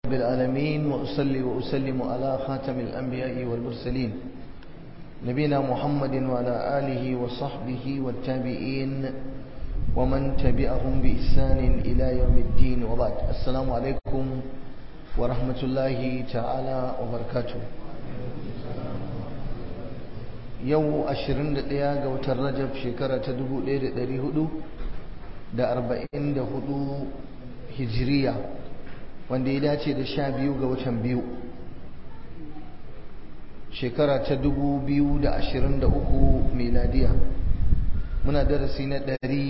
رب العالمين وأصلي وأسلم على خاتم الأنبياء والمرسلين نبينا محمد وعلى آله وصحبه والتابعين ومن تبعهم بإحسان إلى يوم الدين وبعد السلام عليكم ورحمة الله تعالى وبركاته yau 21 ga watan rajab shekara ta 1444 hijiriya wanda ya dace da 12 ga watan biyu shekara ta 2023 miladiya muna darasi na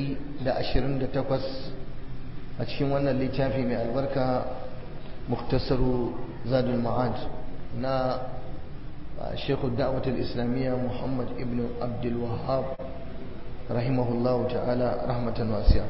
128 a cikin wannan littafi mai albarka muktasaru zadul ma'ad na شيخ الدعوة الإسلامية محمد ابن عبد الوهاب رحمه الله تعالى رحمة واسعة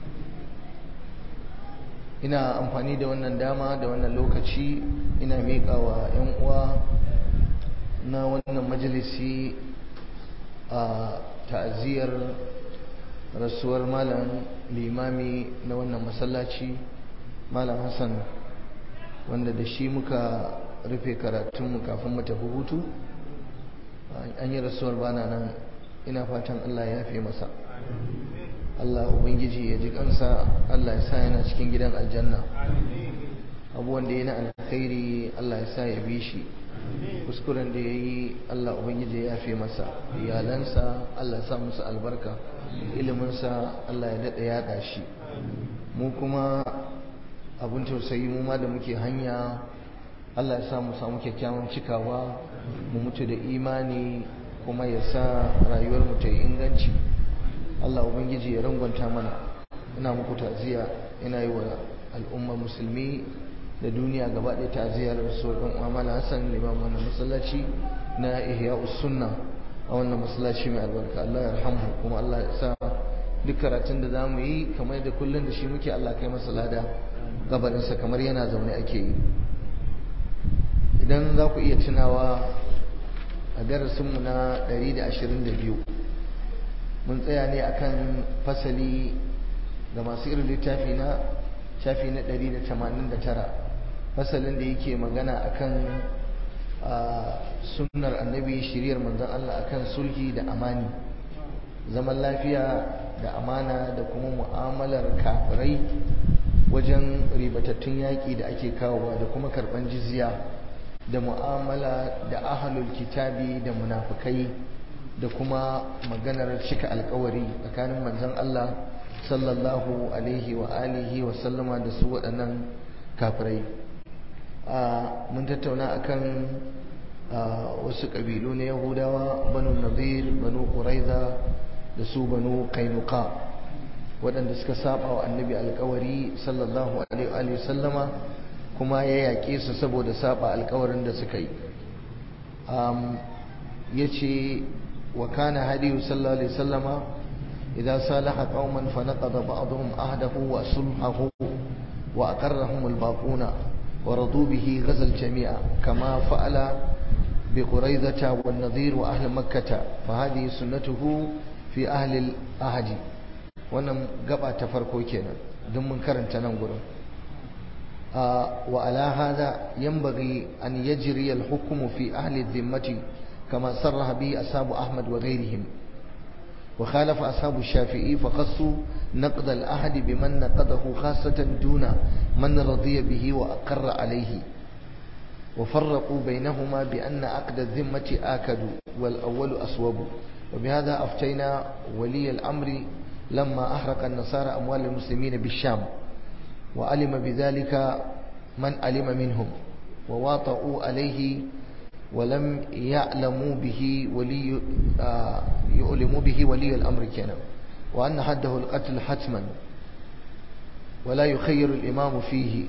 ina amfani da wannan dama da wannan lokaci ina miƙa wa 'yan uwa na wannan majalisi a ta'aziyar rasuwar malam limami na wannan masallaci malam hassan wanda da shi muka rufe karatunmu kafin mu tafi hutu an yi rasuwar bana nan ina fatan Allah ya yafe masa Allah ubangiji ya ji kansa Allah ya sa yana cikin gidan aljanna abubuwan da ya na alkhairi Allah ya sa ya bi shi kuskuren da ya yi Allah ubangiji ya yafe masa iyalansa Allah ya sa musu albarka iliminsa Allah ya daɗa yaɗa shi mu kuma abin tausayi mu ma da muke hanya Allah ya sa mu samu kyakkyawan cikawa mu mutu da imani kuma ya sa rayuwar mu ta yi inganci Allah ubangiji ya rangwanta mana ina muku ta'ziya ina yi wa al'ummar musulmi da duniya gaba ɗaya ta'ziyar rasul ɗan Amala Hassan liman wannan masallaci na Ihya sunna a wannan masallaci mai albarka Allah ya rahamu kuma Allah ya sa duk karatun da zamu yi kamar da kullun da shi muke Allah kai masa lada gabarinsa kamar yana zaune ake yi idan za ku iya tunawa a darasinmu na 122 mun tsaya ne akan fasali da masu irin littafi na shafi na 189 fasalin da yake magana akan sunnar annabi shiriyar manzon Allah akan sulhi da amani zaman lafiya da amana da kuma mu'amalar kafirai wajen ribatattun yaƙi da ake kawowa da kuma karɓan jizya da mu'amala da ahalul kitabi da munafukai da kuma maganar cika alkawari tsakanin manzon Allah sallallahu alaihi wa alihi wa sallama da su waɗannan kafirai mun tattauna akan wasu ƙabilu na yahudawa banu nazir banu quraiza da su banu kainuka waɗanda suka saba wa annabi alkawari sallallahu alaihi wa sallama kuma ya yaƙe su saboda saba alkawarin da suka yi ya ce wa kana hadiyu sallallahu alaihi sallama idan salaha qauman fa naqada ba'dhum ahdahu wa sulhahu wa aqarrahum al-baquna wa radu bihi ghazal jami'a kama fa'ala bi quraizata wan nadhir wa ahli makkah fa hadhihi sunnatuhu fi ahli al-ahdi wannan gaba ta farko kenan don mun karanta nan gurin وعلى هذا ينبغي أن يجري الحكم في أهل الذمة كما صرح به أصحاب أحمد وغيرهم وخالف أصحاب الشافعي فخصوا نقض الأحد بمن نقضه خاصة دون من رضي به وأقر عليه وفرقوا بينهما بأن عقد الذمة آكد والأول أصوب وبهذا أفتينا ولي الأمر لما أحرق النصارى أموال المسلمين بالشام وعلم بذلك من علم منهم وواطؤوا عليه ولم يعلموا به ولي آه يؤلموا به ولي الأمر كان وأن حده القتل حتما ولا يخير الإمام فيه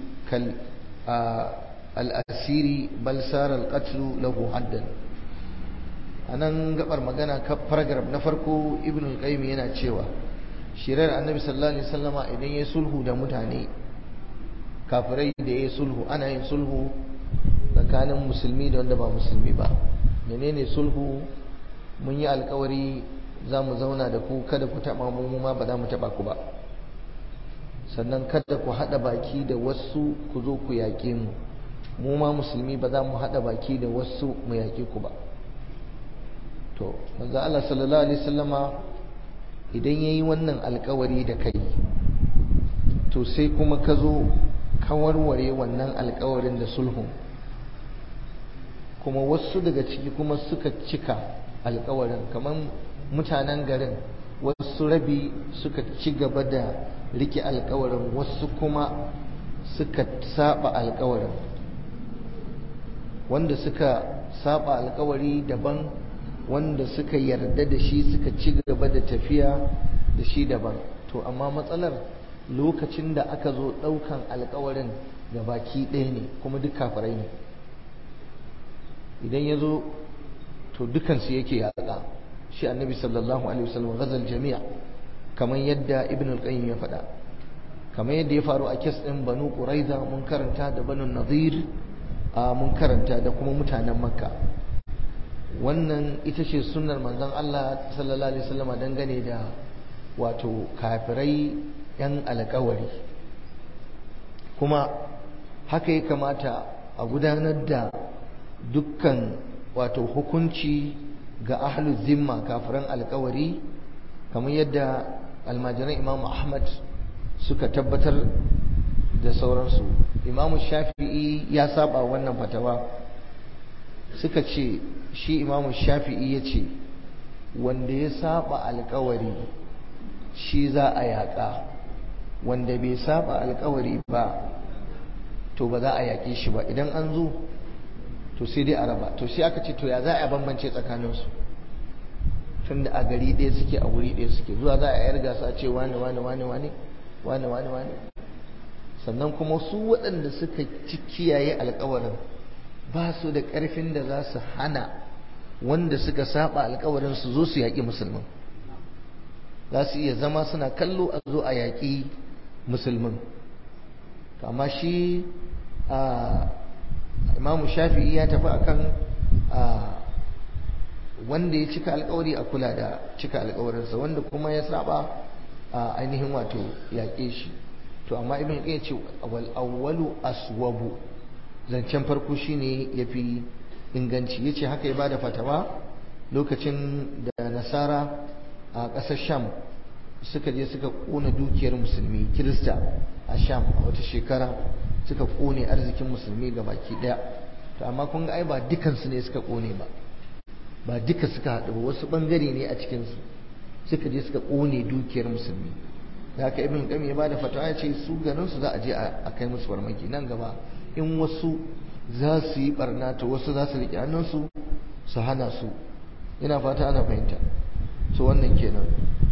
كالأسير بل سار القتل له حدا anan gabar magana ka paragraph na farko ibn al-qayyim yana cewa shirar annabi sallallahu alaihi wasallama idan ya sulhu da mutane kafirai da ya sulhu ana yin sulhu tsakanin musulmi da wanda ba musulmi ba menene sulhu mun yi alkawari za mu zauna da ku kada ku taɓa mu ma ba za mu taɓa ku ba sannan kada ku haɗa baki da wasu ku zo ku yaƙe mu mu ma musulmi ba za mu haɗa baki da wasu mu yaƙe ku ba to manzo Allah sallallahu alaihi wasallama idan yayi wannan alƙawari da kai to sai kuma ka zo ka warware wannan alƙawarin da sulhun kuma wasu daga ciki kuma suka cika alƙawarin kamar mutanen garin wasu rabi suka ci gaba da rike alƙawarin wasu kuma suka saba alƙawarin wanda suka saba alƙawari daban wanda suka yarda da shi suka ci gaba da tafiya da shi daban to amma matsalar lokacin da aka zo ɗaukan alkawarin ga baki ɗaya ne kuma duk kafirai ne idan ya zo to dukansu yake yaƙa shi annabi sallallahu alaihi wasallam ghazal jami'a kamar yadda ibn al-qayyim ya faɗa kamar yadda ya faru a kes ɗin banu quraiza mun karanta da banu nadir a mun karanta da kuma mutanen makka wannan ita ce sunnar manzon Allah sallallahu alaihi wasallam dangane da wato kafirai yan alkawari kuma haka ya kamata a gudanar da dukkan wato hukunci ga ahlu zimma kafiran alkawari kamar yadda almajiran imamu ahmad suka tabbatar da sauransu imamu shafi'i ya saba wannan fatawa suka ce shi imamu shafi'i ya ce wanda ya saba alkawari shi za a yaƙa wanda bai saba alkawari ba to ba za a yaƙe shi ba idan an zo to sai dai a raba to sai aka ce to ya za a bambance tsakaninsu tun da a gari ɗaya suke a wuri ɗaya suke zuwa za a yar gasa a ce wane wane wane wane wane wane wane sannan kuma su waɗanda suka ci kiyaye alkawarin ba su da ƙarfin da za su hana wanda suka saba alkawarin su zo su yaƙi musulmin za su iya zama suna kallo a zo a yaƙi musulmin amma shi imamu shafi'i ya tafi akan wanda ya cika alkawari a kula da cika alkawarinsa wanda kuma ya saba ainihin wato yaƙe shi to amma ibn ya ce wal awwalu aswabu zancen farko shine yafi inganci yace haka ya bada fatawa lokacin da nasara a ƙasar sham suka je suka ƙona dukiyar musulmi kirista a sham a wata shekara suka ƙone arzikin musulmi ga baki ɗaya to amma kun ga ai ba dukansu ne suka ƙone ba ba duka suka haɗu ba wasu ɓangare ne a cikinsu suka je suka ƙone dukiyar musulmi da haka ibn qayyim ya bada fatawa ya ce su ganin su za a je a kai musu farmaki nan gaba in wasu za su yi barna to wasu za su riƙe hannunsu su hana su ina fata ana fahimta so wannan kenan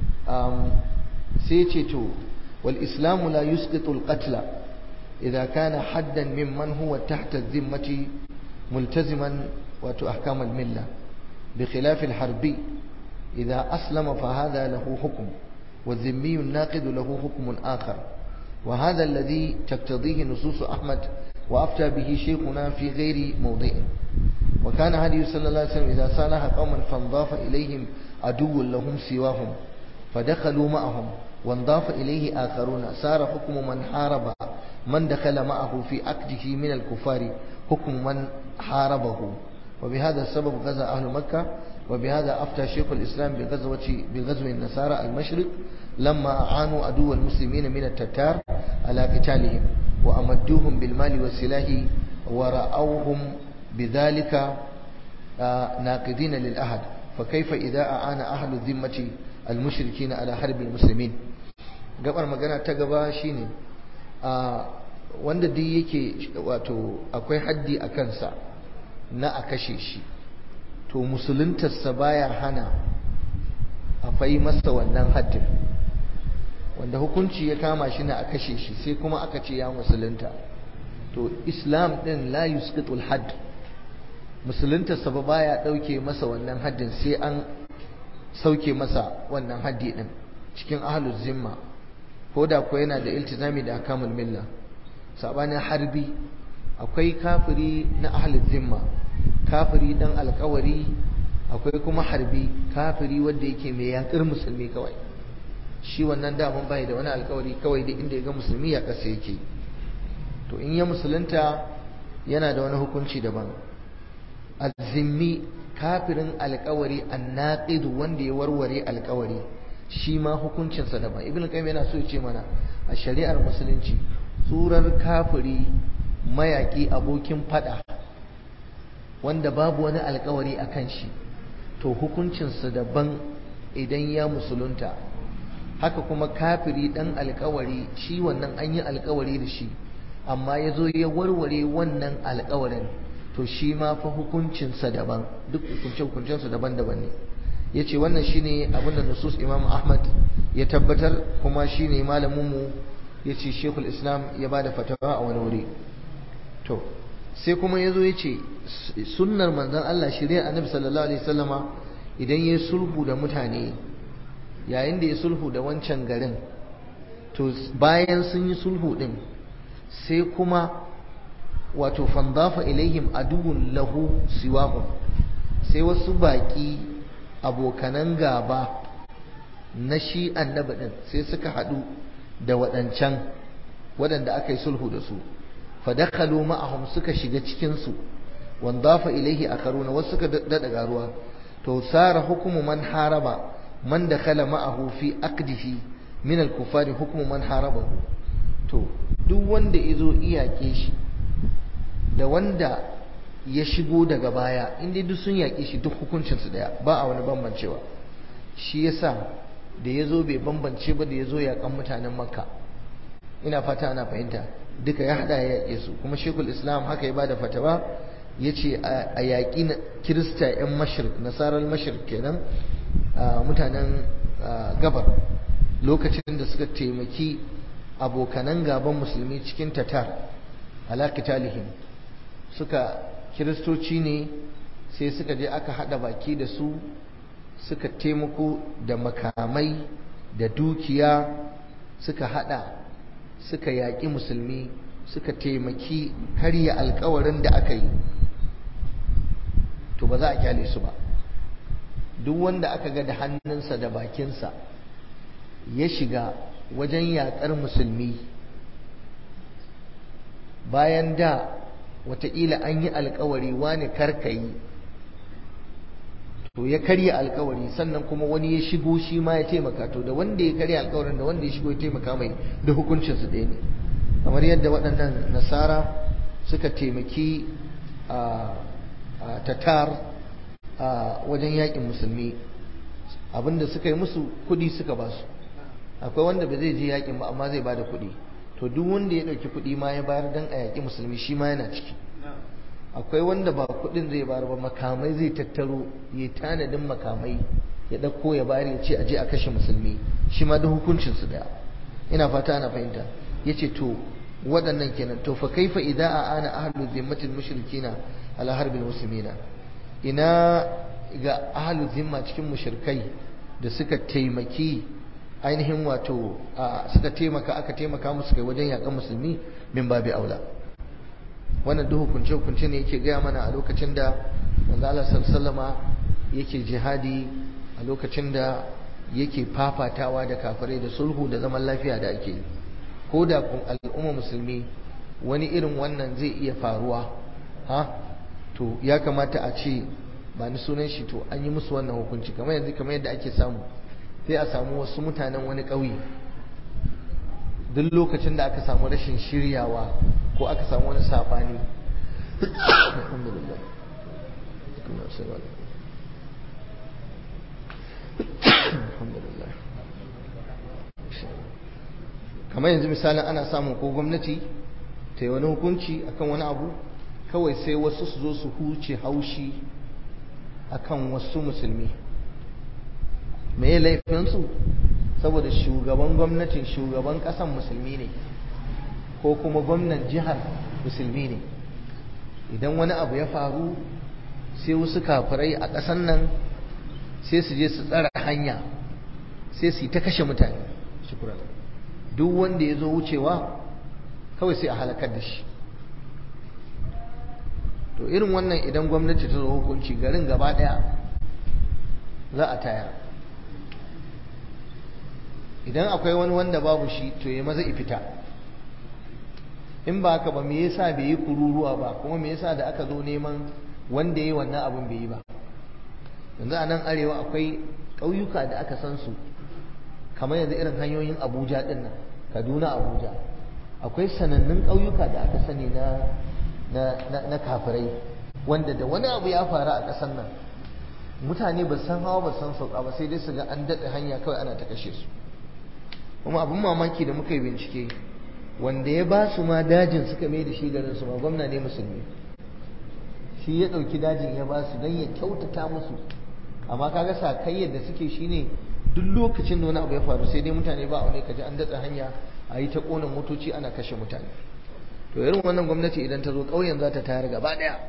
sai ce to wal islamu la yusqitu al qatla idza kana haddan mimman huwa tahta dhimmati multaziman wa ahkam al milla بخلاف الحربي إذا أسلم فهذا له حكم والذمي الناقد له حكم آخر وهذا الذي تقتضيه نصوص أحمد وأفتى به شيخنا في غير موضع وكان هدي صلى الله عليه وسلم إذا صالح قوما فانضاف إليهم عدو لهم سواهم فدخلوا معهم وانضاف إليه آخرون صار حكم من حارب من دخل معه في عقده من الكفار حكم من حاربه وبهذا السبب غزا أهل مكة وبهذا أفتى شيخ الإسلام بغزوة بغزو النصارى المشرق لما أعانوا عدو المسلمين من التتار على قتالهم وأمدوهم بالمال والسلاح ورأوهم بذلك ناقدين للأهد فكيف إذا أعان أهل الذمة المشركين على حرب المسلمين gabar magana ta gaba shine wanda duk yake wato akwai haddi a kansa na a kashe shi to musuluntarsa baya hana a fai masa wannan haddin wanda hukunci ya kama shi na a kashe shi sai kuma aka ce ya musulunta to islam din la yusqitul hadd musuluntarsa ba baya dauke masa wannan haddin sai an sauke masa wannan haddi din cikin ahlul zimma ko da ko yana da iltizami da akamul milla sabanin harbi akwai kafiri na ahlul zimma kafiri dan alkawari akwai kuma harbi kafiri wanda yake mai yakar musulmi kawai shi wannan daman bai da wani alkawari kawai da inda ya ga musulmi ya kasa yake to in ya musulunta yana da wani hukunci daban azimmi kafirin alkawari annaqidu wanda ya warware alkawari shi ma hukuncinsa daban ibn qayyim yana so ya ce mana a shari'ar musulunci surar kafiri mayaki abokin fada wanda babu wani alkawari akan shi to hukuncinsa daban idan ya musulunta haka kuma kafiri dan alkawari shi wannan an yi alkawari da shi amma ya zo ya warware wannan alkawarin to shi ma fa hukuncinsa daban duk hukunce-hukuncensa daban-daban ne ya ce wannan shi ne abinda nusus imam ahmad ya tabbatar kuma shi ne malaminmu ya ce shekul islam ya ba da fatawa a wani wuri to sai kuma ya zo ya ce sunnar manzan allah shirya annabi sallallahu alaihi wasallama idan ya sulhu da mutane yayin da ya sulhu da wancan garin to bayan sun yi sulhu din sai kuma wato fandafa ilaihim aduwwun lahu siwahum sai wasu baki abokanan gaba na shi annabi din sai suka hadu da waɗancan waɗanda aka yi sulhu da su fadakhalu ma'ahum suka shiga cikin su wandafa ilaihi akaruna wasu suka dada garuwa to sara hukumu man haraba man dakhala ma'ahu fi aqdihi min al-kuffari hukmu man harabahu to duk wanda yazo iyake shi da wanda ya shigo daga baya inda duk sun yaƙe shi duk hukuncin su daya ba a wani bambancewa shi yasa da yazo bai bambance ba da yazo yaƙan mutanen makka ina fata ana fahimta duka ya hada ya yaƙe su kuma shekul islam haka ya bada fatawa yace a yaƙi kirista yan mashrik nasarar mashrik kenan mutanen gabar lokacin da suka taimaki abokanan gaban musulmi cikin tatar ala qitalihim suka kiristoci ne sai suka je aka hada baki da su suka taimako da makamai da dukiya suka hada suka yaƙi musulmi suka taimaki karya alkawarin da aka yi to ba za a kyale su ba duk wanda aka ga da hannunsa da bakinsa ya shiga wajen yaƙar musulmi bayan da wataƙila an yi alkawari wani karkayi to ya karya alkawari sannan kuma wani ya shigo shi ma ya taimaka to da wanda ya karya alkawarin da wanda ya shigo ya taimaka mai da hukuncinsu ɗaya ne kamar yadda waɗannan nasara suka taimaki a tatar a wajen yaƙin musulmi abinda suka yi musu kuɗi suka ba su akwai wanda ba zai je yaƙin ba amma zai ba da kuɗi to duk wanda ya ɗauki kuɗi ma ya bayar don a yaƙi musulmi shi ma yana ciki akwai wanda ba kuɗin zai bayar ba makamai zai tattaro ya tanadin makamai ya ɗauko ya bayar ya ce a je a kashe musulmi shi ma da hukuncinsu ɗaya ina fata ana fahimta ya ce to waɗannan kenan to fa kaifa idza ana ahlu zimmatil mushrikina ala harbil muslimina ina ga ahlu zimma cikin mushrikai da suka taimaki ainihin wato suka taimaka aka taimaka musu kai wajen yakan musulmi min babi aula wannan duk hukunce hukunce ne yake gaya mana a lokacin da manzo Allah sallallahu yake jihadi a lokacin da yake fafatawa da kafirai da sulhu da zaman lafiya da ake yi ko da al'umma musulmi wani irin wannan zai iya faruwa ha to ya kamata a ce ba ni sunan shi to an yi musu wannan hukunci kamar yanzu kamar yadda ake samu sai a samu wasu mutanen wani ƙauye duk lokacin da aka samu rashin shiryawa ko aka samu wani sabani kamar yanzu misalin ana samun ko gwamnati ta yi wani hukunci akan wani abu kawai sai wasu su zo su huce haushi akan wasu musulmi me laifinsu saboda shugaban gwamnatin shugaban kasan musulmi ne ko kuma gwamnan jihar musulmi ne idan wani abu ya faru sai wasu kafirai a ƙasan nan sai su je su tsara hanya sai su yi ta kashe mutane duk wanda ya zo wucewa kawai sai a halakar da shi to irin wannan idan gwamnati ta zo hukunci garin gaba ɗaya za a tayar idan akwai wani wanda babu shi to ya maza fita in ba haka ba me yasa bai yi kururuwa ba kuma me yasa da aka zo neman wanda ya yi wannan abin bai yi ba yanzu a nan arewa akwai ƙauyuka da aka san su kamar yanzu irin hanyoyin abuja ɗin nan kaduna abuja akwai sanannun ƙauyuka da aka sani na na kafirai wanda da wani abu ya faru a ƙasar nan mutane ba san hawa ba san sauka ba sai dai su ga an daɗe hanya kawai ana ta kashe su kuma abin mamaki da muka yi bincike wanda ya ba su ma dajin suka mai da shi garin su ma gwamna ne musulmi shi ya ɗauki dajin ya ba su don ya kyautata musu amma kaga sakayyar da suke shine duk lokacin da wani abu ya faru sai dai mutane ba wani kaji an datsa hanya a yi ta ƙona motoci ana kashe mutane to irin wannan gwamnati idan ta zo ƙauyen za ta tayar gaba ɗaya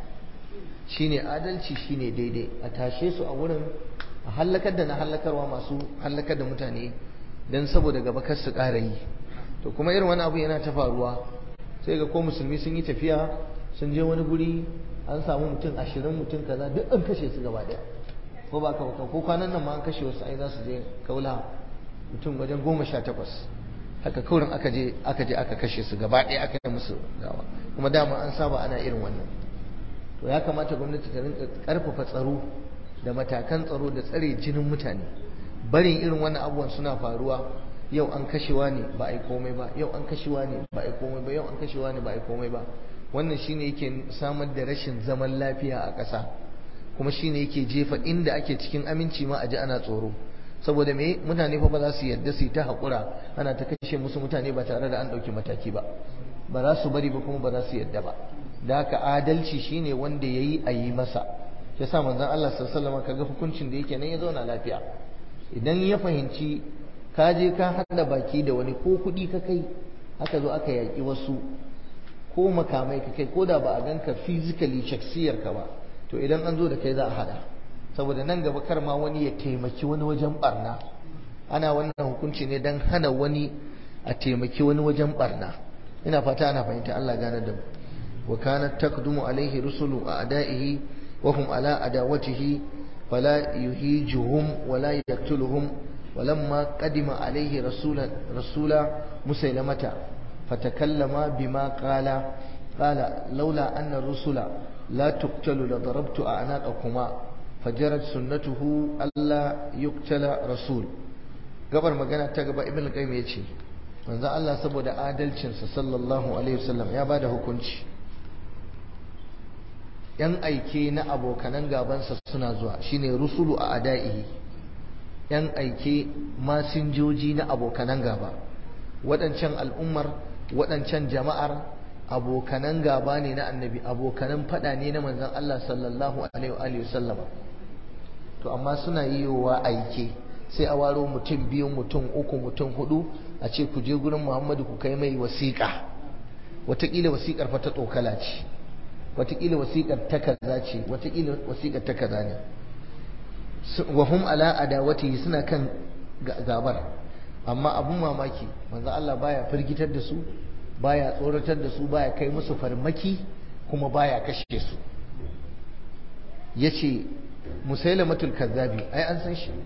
shine adalci shine daidai a tashe su a wurin a hallakar da na hallakarwa masu hallakar da mutane don saboda gaba kar su ƙara yi to kuma irin wani abu yana ta faruwa sai ga ko musulmi sun yi tafiya sun je wani guri an samu mutum ashirin mutum kaza duk an kashe su gaba ɗaya ko ba ka ko kwanan nan ma an kashe wasu ai za su je kaula mutum wajen goma sha takwas haka kaurin aka je aka je aka kashe su gaba ɗaya aka yi musu gawa kuma dama an saba ana irin wannan to ya kamata gwamnati ta rinka karfafa tsaro da matakan tsaro da tsare jinin mutane barin irin wannan abubuwan suna faruwa yau an kashewa ne ba a yi komai ba yau an kashewa ne ba a yi komai ba yau an kashewa ne ba a yi komai ba wannan shine yake samar da rashin zaman lafiya a ƙasa kuma shine yake jefa inda ake cikin aminci ma a ji ana tsoro saboda me mutane fa ba za su yarda su yi ta haƙura ana ta kashe musu mutane ba tare da an ɗauki mataki ba ba za su bari ba kuma ba za su yarda ba da haka adalci shine wanda ya yi a yi masa ya sa manzon Allah sallallahu kaga hukuncin da yake nan ya zauna lafiya idan ya fahimci ka je ka haɗa baki da wani ko kuɗi ka kai aka zo aka yaƙi wasu ko makamai ka kai ko da ba a ganka physically shaksiyar ka ba to idan an zo da kai za a haɗa saboda nan gaba kar ma wani ya taimaki wani wajen barna ana wannan hukunci ne don hana wani a taimaki wani wajen barna ina fata ana fahimta Allah gane da mu wa kanat taqdumu alaihi rusulu a'da'ihi wa hum ala adawatihi fala yuhijuhum wa la yaqtuluhum ولما قدم عليه رسول رسول مسيلمة فتكلم بما قال قال لولا أن الرسل لا تقتل لضربت أعناقكما فجرت سنته ألا يقتل رسول gabar magana ta gaba ibn al-qayyim yace manzo Allah saboda adalcinsa sallallahu alaihi wasallam ya bada hukunci yan aike na abokanan gabansa suna zuwa shine rusulu a adaihi yan aike masinjoji na abokanan gaba waɗancan al'ummar waɗancan jama'ar abokanan gaba ne na annabi abokanan fada ne na manzon Allah sallallahu alaihi wasallama to amma suna yiwa aike sai a waro mutum biyu mutum uku mutum hudu a ce ku je gurin Muhammadu ku kai mai wasiƙa wataƙila wasiƙar fa ta tsokala ce wataƙila wasiƙar ta kaza ce wataƙila wasiƙar ta kaza ne wa hum ala adawati suna kan gabar amma abun mamaki manzo Allah baya firgitar da su baya tsoratar da su baya kai musu farmaki kuma baya kashe su yace musailamatul kazzabi ai an san shi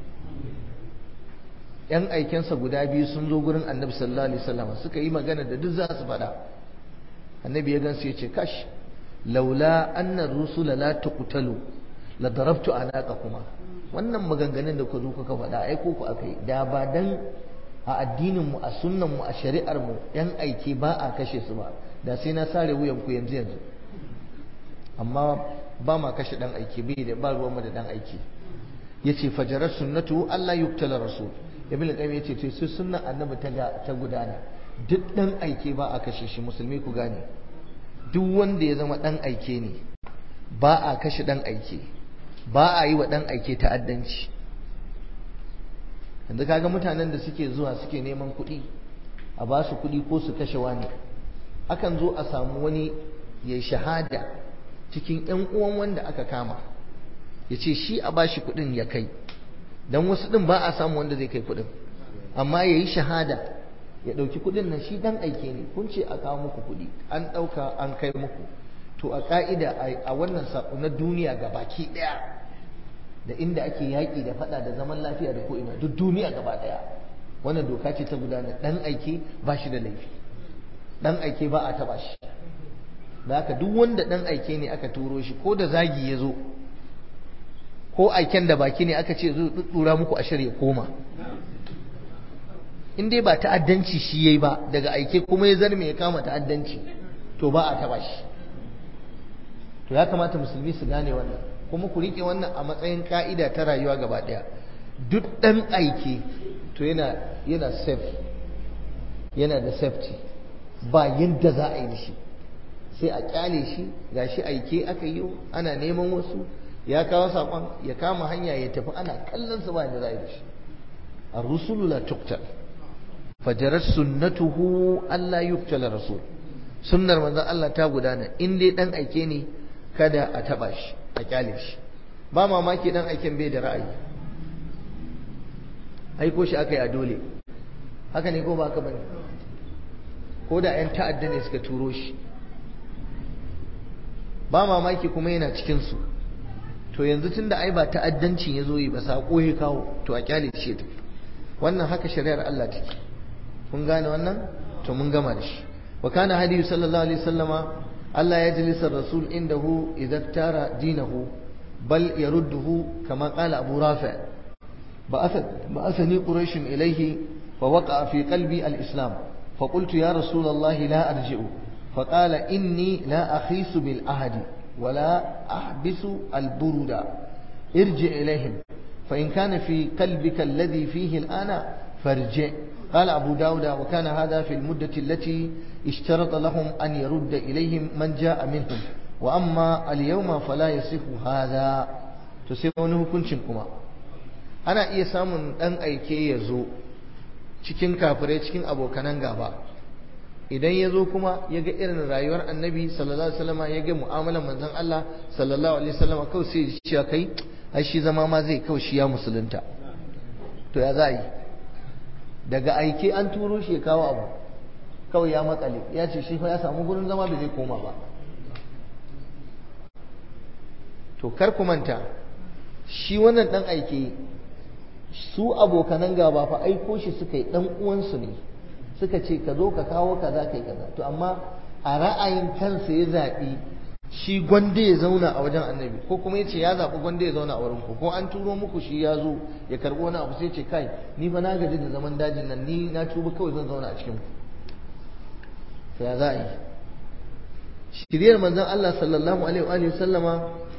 yan aikensa guda biyu sun zo gurin annabi sallallahu alaihi wasallam suka yi magana da duk za su faɗa annabi ya gansu ya ce kash laula annar rusula la tuqtalu la darabtu kuma. wannan maganganun da ku zo kuka faɗa ai ko ku akai da ba dan a addinin mu a sunnan mu a shari'ar mu yan aike ba a kashe su ba da sai na sare wuyan ku yanzu yanzu amma ba ma kashe dan aike bai da ba ruwan mu da dan aike yace fajarar sunnatu Allah yuktala rasul ibn al-qayyim yace to sai sunnan annabi ta ta gudana duk dan aike ba a kashe shi musulmi ku gane duk wanda ya zama dan aike ne ba a kashe dan aike ba a yi wa dan aike ta'addanci yanzu kaga mutanen da suke zuwa suke neman kuɗi a ba su kuɗi ko su kashe wani akan zo a samu wani ya shahada cikin ƴan uwan wanda aka kama ya ce shi a ba shi kuɗin ya kai don wasu ɗin ba a samu wanda zai kai kuɗin amma ya yi shahada ya ɗauki kuɗin nan shi ɗan aike ne kun ce a kawo muku kuɗi an ɗauka an kai muku to a ƙa'ida a wannan saƙo na duniya ga baki ɗaya da inda ake yaƙi da faɗa da zaman lafiya da ko'ina duk duniya gaba ɗaya wannan doka ce ta gudana dan aike ba shi da laifi dan aike ba a taba shi da haka duk wanda dan aike ne aka turo shi ko da zagi ya zo ko aiken da baki ne aka ce zo dura muku ashir ya koma in dai ba ta'addanci shi yayi ba daga aike kuma ya zarme ya kama ta'addanci to ba a taba shi to ya kamata musulmi su gane wannan kuma ku rike wannan a matsayin ka'ida ta rayuwa gaba daya duk dan aike to yana yana safe yana da safety ba yadda za a yi da shi sai a kyale shi gashi aike aka yi ana neman wasu ya kawo saƙon ya kama hanya ya tafi ana kallon sa ba yadda za a yi da shi ar-rusulu la tuqtal fajarat sunnatuhu alla yuqtala rasul sunnar manzon Allah ta gudana in dai dan aike ne kada a taba shi a kyale shi ba mamaki dan aiken bai da ra'ayi aiko shi aka yi a dole haka ne ko ba haka bane ko da 'yan ta'adda ne suka turo shi ba mamaki kuma yana cikinsu to yanzu tun da ai ba ta'addancin ya zo yi ba saƙo ya kawo to a kyale shi ya tafi wannan haka shari'ar Allah take kun gane wannan to mun gama da shi wa kana hadiyu sallallahu alaihi wasallama Allah ya jalisa rasul indahu idza tara dinahu bal yarudduhu kama qala abu rafi ba'athani quraish ilayhi fa waqa'a fi qalbi al-islam فقلت يا رسول الله لا أرجع فقال إني لا أخيس بالأهد ولا أحبس البرد ارجع إليهم فإن كان في قلبك الذي فيه الآن فارجع قال أبو داود وكان هذا في المدة التي اشترط لهم أن يرد إليهم من جاء منهم وأما اليوم فلا يصح هذا تسيبونه كنشنكما أنا إيه سامن أن أيكي يزو cikin kafirai cikin abokanan gaba idan ya zo kuma ya ga irin rayuwar annabi sallallahu alaihi wasallam ya ga mu'amalar manzon Allah sallallahu alaihi wasallam kawai sai ya ce kai ai shi zama ma zai kawai shi ya musulunta to ya za yi daga aike an turo shi ya kawo abu kawai ya matsale ya ce shi ya samu gurin zama bai zai koma ba to kar ku manta shi wannan dan aike su abokanan gaba fa aiko shi suka yi dan uwansu ne suka ce ka zo ka kawo kaza kai kaza to amma a ra'ayin kansa ya zaɓi shi gwanda ya zauna a wajen annabi ko kuma ya ce ya zaɓi gwanda ya zauna a wurin ku ko an turo muku shi ya zo ya karɓo wani abu sai ce kai ni fa na gaji da zaman dajin nan ni na tuba kawai zan zauna a cikin ku to ya za a yi shiriyar manzon Allah sallallahu alaihi wa sallama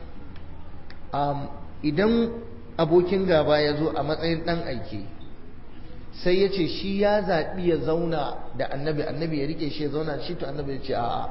idan abokin gaba ya zo a matsayin ɗan aike sai ya ce shi ya zaɓi ya zauna da annabi annabi ya rike shi ya zauna shi to annabi ya ce a'a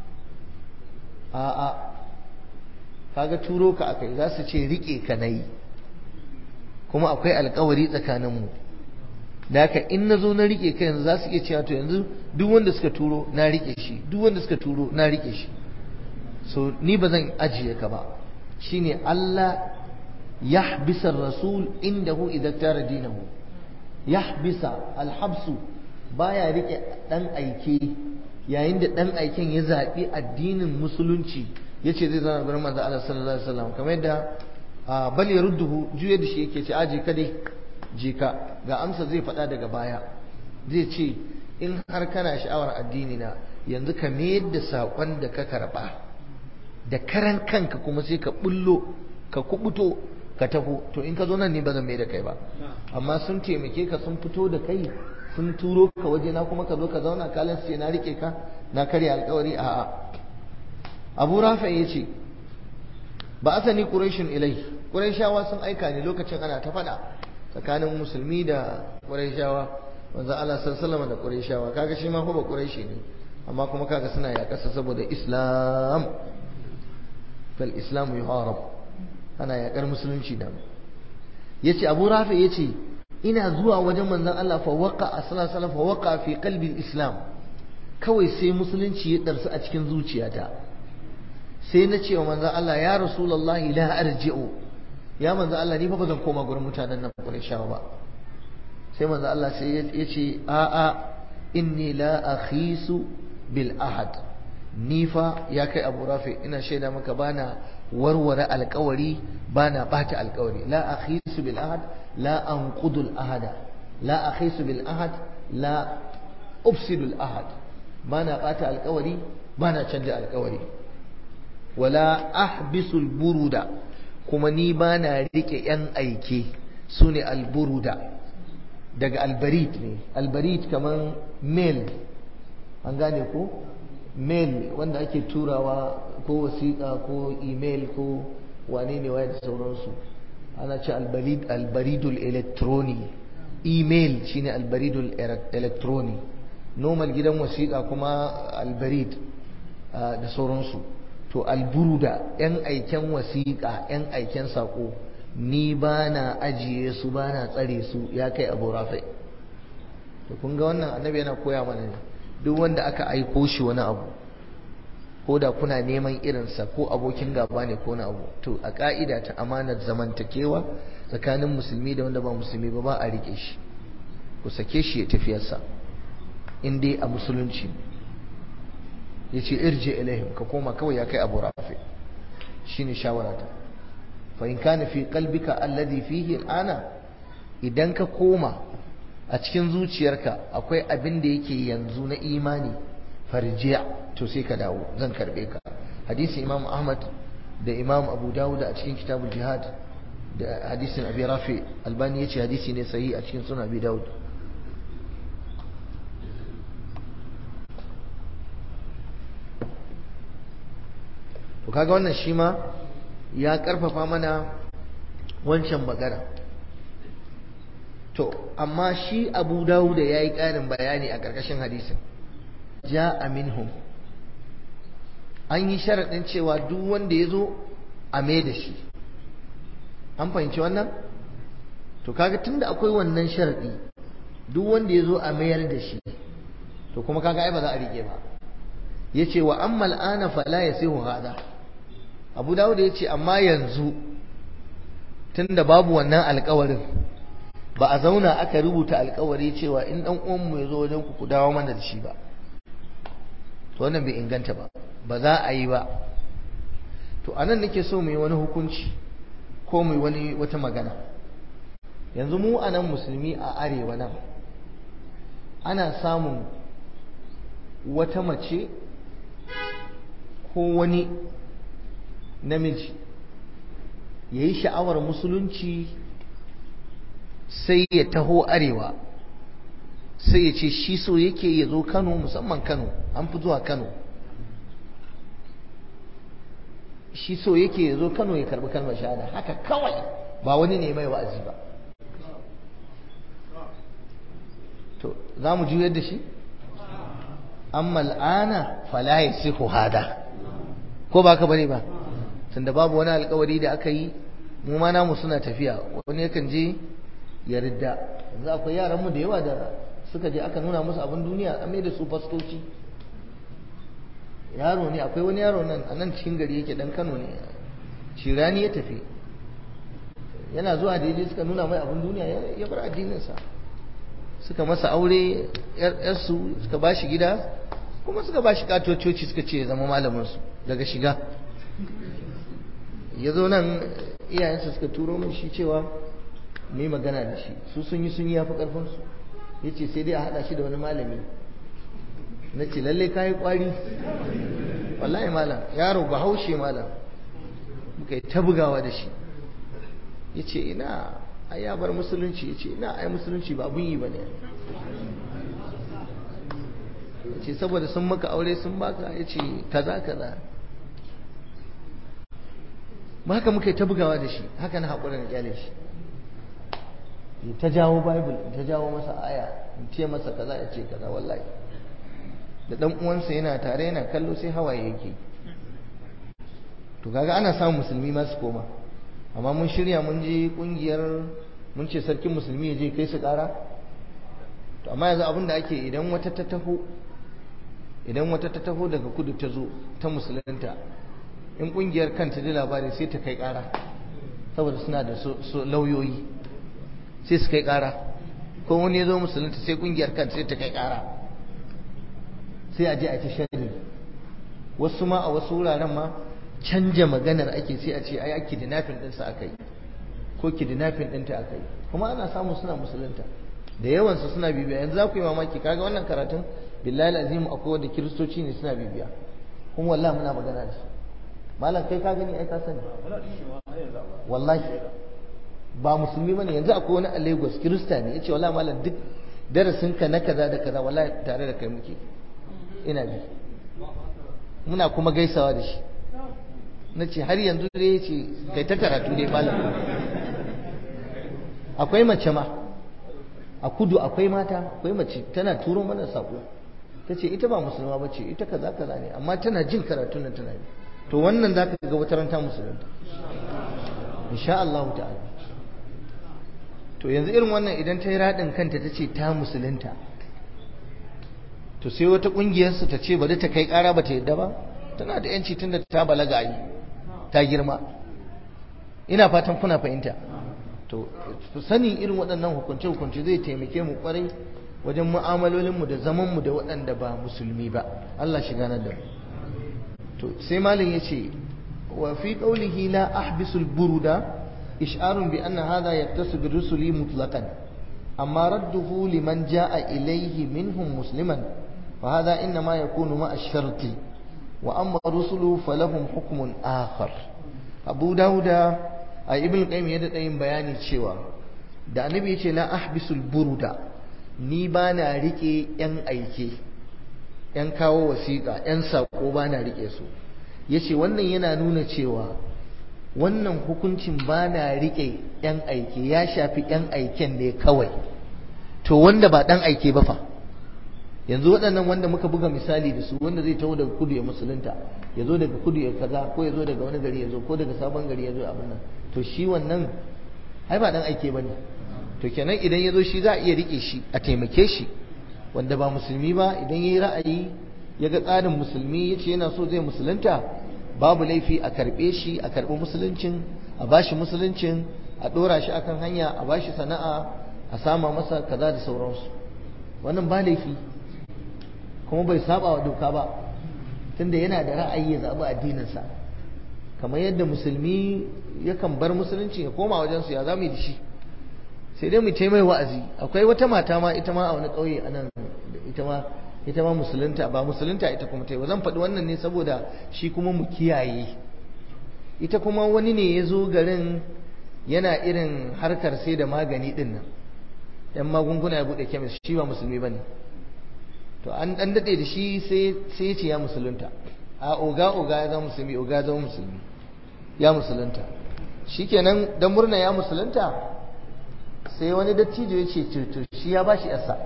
a'a kaga turo ka akai za su ce rike ka nayi kuma akwai alkawari tsakaninmu da haka in na zo na rike ka yanzu za su iya cewa to yanzu duk wanda suka turo na rike shi duk wanda suka turo na rike shi so ni ba zan ajiye ka ba shine Allah يحبس الرسول عنده إذا اختار دينه يحبس الحبس baya rike dan aike yayin da dan aiken ya zabi addinin musulunci yace zai zama gurin manzo Allah sallallahu alaihi wasallam kamar yadda bal yarudduhu juye da shi yake ce aje ka dai je ka ga amsa zai faɗa daga baya zai ce in har kana sha'awar addini na yanzu ka mayar da saƙon da ka karɓa da karan kanka kuma sai ka bullo ka kubuto ka taho to in ka zo nan ne ba zan mai da kai ba amma sun taimake ka sun fito da kai sun turo ka waje na kuma ka zo ka zauna kalin ce na rike ka na karya alkawari a'a abu rafa ya ce ba asani quraishun ilai quraishawa sun aika ne lokacin ana ta faɗa tsakanin musulmi da quraishawa manzo Allah sallallahu da quraishawa kaga shi ma ba quraishi ne amma kuma kaga suna yaƙasa saboda islam fal islamu yuharab ana yakar musulunci da yace Abu Rafi yace ina zuwa wajen manzon Allah fa waqa sallallahu fa waqa fi qalbi islam kawai sai musulunci ya darsu a cikin zuciyata sai na ce wa manzon Allah ya rasulullahi la arji'u ya manzon Allah ni fa bazan koma gurin mutanen nan Qurayshawa ba sai manzon Allah sai ya ce a a inni la akhisu bil ahad ni fa ya kai Abu Rafi ina shaida maka bana warware alkawari bana bata alkawari la akhisu bil ahad la anqudu al ahada la akhisu bil ahad la ufsidu al ahad bana bata alkawari bana canja alkawari wala ahbisul buruda kuma ni bana rike yan aike sune alburuda daga albarid ne albarid kaman mail an gane ko mail wanda ake turawa ko wasiƙa ko email ko wane ne waye da sauransu ana ce albarid albaridul electroni email shine albaridul electroni normal gidan wasiƙa kuma albarid da sauransu to alburuda yan aiken wasiƙa yan aiken saƙo ni ba na ajiye su ba na tsare su ya kai abu rafi to kun ga wannan annabi yana koya mana ne duk wanda aka aiko shi wani abu ko da kuna neman irinsa ko abokin gaba ne ko na abu to a ka'ida ta amanar zamantakewa tsakanin musulmi da wanda ba musulmi ba ba a rike shi ku sake shi ya tafiyarsa in dai a musulunci ya ce irje ilaihim ka koma kawai ya kai abu rafi shine shawarata fa in kana fi qalbika alladhi fihi al'ana idan ka koma a cikin zuciyarka akwai abin da yake yanzu na imani farjiya to sai ka dawo zan karbe ka hadisin imam ahmad da imam abu dawud a cikin kitabul jihad da hadisin abi rafi albani yace hadisi ne sahihi a cikin sunan abi dawud to kaga wannan shi ma ya karfafa mana wancan magana to amma shi abu dawud ya yi ƙarin bayani a ƙarƙashin hadisin ja'a minhum an yi sharaɗin cewa duk wanda ya zo a mai da shi an fahimci wannan to kaga tunda akwai wannan sharaɗi duk wanda ya zo a mayar da shi to kuma kaga ai ba za a rike ba ya ce wa ammal ana fala ya sai hada abu dawud ya ce amma yanzu tunda babu wannan alkawarin ba a zauna aka rubuta alkawari cewa in dan uwanmu ya zo wajen ku ku dawo mana da shi ba to wannan bai inganta ba ba za a yi ba to anan nake so mu yi wani hukunci ko mu yi wani wata magana yanzu mu anan musulmi a arewa nan ana samun wata mace ko wani namiji ya yi sha'awar musulunci sai ya taho arewa sai ya ce shi so yake ya zo kano musamman kano an fi zuwa kano shi so yake ya zo kano ya karbi kalmar shahada haka kawai ba wani ne mai wa'azi ba to za mu juyar da shi amma al'ana fala yasihu hada ko ba ka bane ba tunda babu wani alkawari da aka yi mu ma namu suna tafiya wani yakan je ya ridda yanzu akwai yaran mu da yawa da suka je aka nuna musu abin duniya an mai da su fastoci yaro ne akwai wani yaro nan a nan cikin gari yake dan Kano ne shirani ya tafi yana zuwa da yaje suka nuna mai abin duniya ya bar addininsa suka masa aure yarsu suka ba shi gida kuma suka ba shi katococi suka ce ya zama malaminsu daga shiga ya zo nan iyayensa suka turo min shi cewa mai magana da shi su sun yi sun yi yafi karfinsu ya ce sai dai a haɗa shi da wani malami na ce lallai kayi kwari wallahi malam yaro ba haushe malam muka yi ta bugawa da shi ya ce ina ai ya bar musulunci ya ce ina ai musulunci ba abun yi ba ne ya ce saboda sun maka aure sun baka ya ce kaza kaza ba haka muka yi ta bugawa da shi haka na haƙura na kyale shi ta jawo bible ta jawo masa aya in ce masa kaza ya ce kaza wallahi da dan uwansa yana tare yana kallo sai hawaye yake to kaga ana samun musulmi ma su koma amma mun shirya mun je kungiyar mun ce sarkin musulmi ya je kai su kara to amma yanzu abin da ake idan wata ta taho idan wata ta taho daga kudu ta zo ta musulunta in kungiyar kanta ji labari sai ta kai kara saboda suna da lauyoyi sai su kai kara ko wani ya zo musulunta sai kungiyar kanta sai ta kai kara sai a je a ta sharri wasu ma a wasu wuraren ma canja maganar ake sai a ce ai kidnapping ɗinsa aka yi ko kidnapping ɗinta aka yi kuma ana samu suna musulunta da yawansu suna bibiya yanzu za ku yi mamaki kaga wannan karatun billahi azim akwai wanda kiristoci ne suna bibiya kuma wallahi muna magana da su malam kai ka gani ai ka sani wallahi ba musulmi bane yanzu akwai wani a Lagos kirista ne yace wallahi malam duk darasin ka na kaza da kaza wallahi tare da kai muke ina bi muna kuma gaisawa da shi nace har yanzu dai yace kai ta karatu dai malam akwai mace ma a kudu akwai mata akwai mace tana turo mana sako tace ita ba musulma bace ita kaza kaza ne amma tana jin karatun nan tana yi to wannan zaka ga wata ranta musulunta insha Allah ta'ala to yanzu irin wannan idan ta yi radin kanta tace ta musulunta to sai wata kungiyar su ta ce bari ta kai kara bata yadda ba tana da yanci tunda ta balaga yi ta girma ina fatan kuna fahimta to sani irin waɗannan hukunce hukunce zai taimake mu kwarai wajen mu'amalolinmu da zamanmu da waɗanda ba musulmi ba Allah shiga na da mu to sai malin yace wa fi qawlihi la ahbisul buruda ish'arun bi anna hadha yaktasu bi rusuli mutlaqan amma radduhu liman jaa ilayhi minhum musliman fa hadha inma yakunu ma ash-sharti wa amma rusulu falahum hukmun akhar abu dauda a ibn qayyim ya da yin bayani cewa da annabi yace la ahbisul buruda ni bana rike yan aike ‘yan kawo wasiƙa, ‘yan saƙo ba na riƙe su, ya ce wannan yana nuna cewa wannan hukuncin ba na riƙe ‘yan aike ya shafi ‘yan aiken ne kawai, to wanda ba ɗan aike ba fa, yanzu waɗannan wanda muka buga misali da su wanda zai taho daga kudu ya musulunta, ya zo daga kudu ya kaza ko ya zo daga wani gari ya zo ko daga sabon gari ya zo abin nan, to shi wannan ai ba ɗan aike ba ne, to kenan idan ya zo shi za a iya riƙe shi a taimake shi. wanda ba musulmi ba idan ya yi ra'ayi ya ga tsarin musulmi ya ce yana so zai musulunta babu laifi a karɓe shi a karɓi musuluncin a bashi musuluncin a ɗora shi akan hanya a bashi sana'a a sama masa kaza da sauransu wannan ba laifi kuma bai saba wa doka ba tunda yana da ra'ayi ya zaɓi addininsa kamar yadda musulmi yakan bar musulunci ya koma wajensu ya zamu yi da shi sai dai mu ce mai wa'azi akwai wata mata ma ita ma a wani ƙauye a nan ita ma ita ma musulunta ba musulunta ita kuma ta yi zan faɗi wannan ne saboda shi kuma mu kiyaye ita kuma wani ne ya zo garin yana irin harkar sai da magani ɗin nan yan magunguna ya buɗe kemis shi ba musulmi ba ne to an ɗan daɗe da shi sai ya ce ya musulunta a oga oga ya zama musulmi oga ya zama musulmi ya musulunta shikenan dan murna ya musulunta sai wani dattijo ya ce to shi ya bashi yasa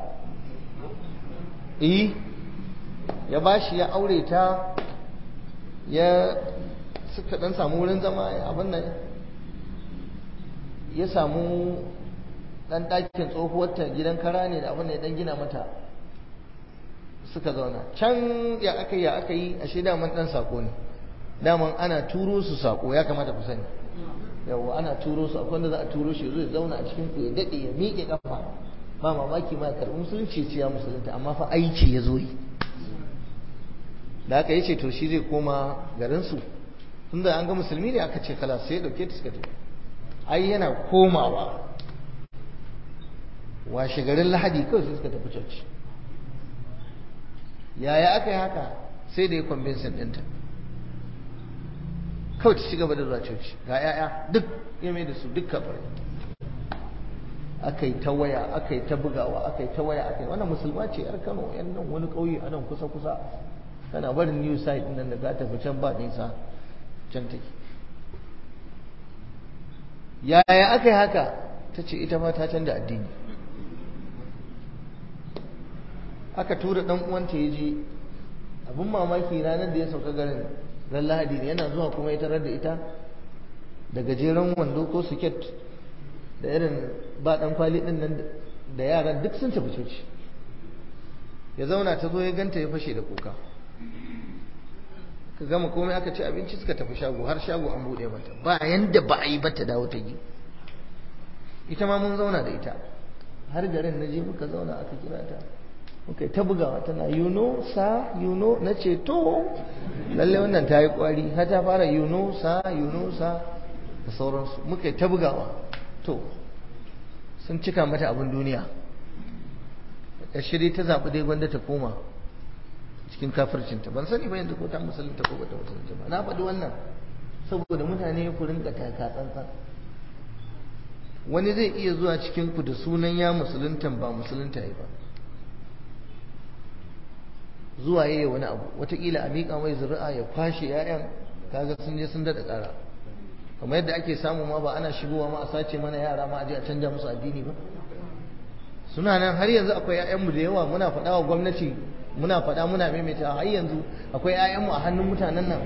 eh ya bashi ya aure ta ya suka dan samu wurin zama abin nan ya samu dan ɗakin tsohuwarta gidan kara ne da abin da ya dan gina mata suka zauna can ya aka yi ya aka yi ashe daman dan sako ne daman ana turo su sako ya kamata ku sani yawa ana turo su akwai wanda za a turo shi zai zauna a cikin ku ya dade ya miƙe kafa ba mamaki ma karɓi musulunci ce ya musulunta amma fa aiki ya zo yi da aka yi ce to shi zai koma garin su tunda an ga musulmi ne aka ce kala sai ya dauke ta suka tafi ai yana komawa washe garin lahadi kawai sai suka tafi coci yaya aka yi haka sai da ya kwambinsin ɗinta kawai ta ci gaba da zuwa coci ga 'ya'ya duk ya mai da su duk kafirai aka yi ta waya aka yi ta bugawa aka yi ta waya aka yi wannan musulma ce yar kano yan nan wani ƙauye a nan kusa kusa tana barin new site nan da za ta fi can ba nisa can take yaya aka yi haka ta ce ita ma ta canza addini aka tura dan uwanta ya je abin mamaki ranar da ya sauka garin ran lahadi ne yana zuwa kuma ya tarar da ita da gajeren wando ko siket da irin ba dan kwali din nan da yaran duk sun tafi coci ya zauna ta zo ya ganta ya fashe da kuka ka gama komai aka ci abinci suka tafi shago har shago an bude mata ba yanda ba a yi ba ta dawo ta yi ita ma mun zauna da ita har garin na je muka zauna aka kira ta muka ta bugawa tana yuno sa yuno na ce to lalle wannan ta yi kwari har ta fara yuno sa yuno sa da sauransu muka ta bugawa to sun cika mata abin duniya ya shirye ta zaɓi dai gwanda ta koma cikin kafircinta ban sani ba yanzu ko ta musulunta ko bata musulunta ba na faɗi wannan saboda mutane ku rinka taka tsantsan wani zai iya zuwa cikin ku da sunan ya musuluntan ba musulunta ba zuwa yayi wani abu wataƙila a miƙa mai zuri'a ya kwashe 'ya'yan kaga sun je sun daɗa ƙara kamar yadda ake samu ma ba ana shigowa ma a sace mana yara ma a je a canja musu addini ba suna nan har yanzu akwai 'ya'yanmu da yawa muna faɗa wa gwamnati muna faɗa muna maimaita har yanzu akwai 'ya'yanmu a hannun mutanen nan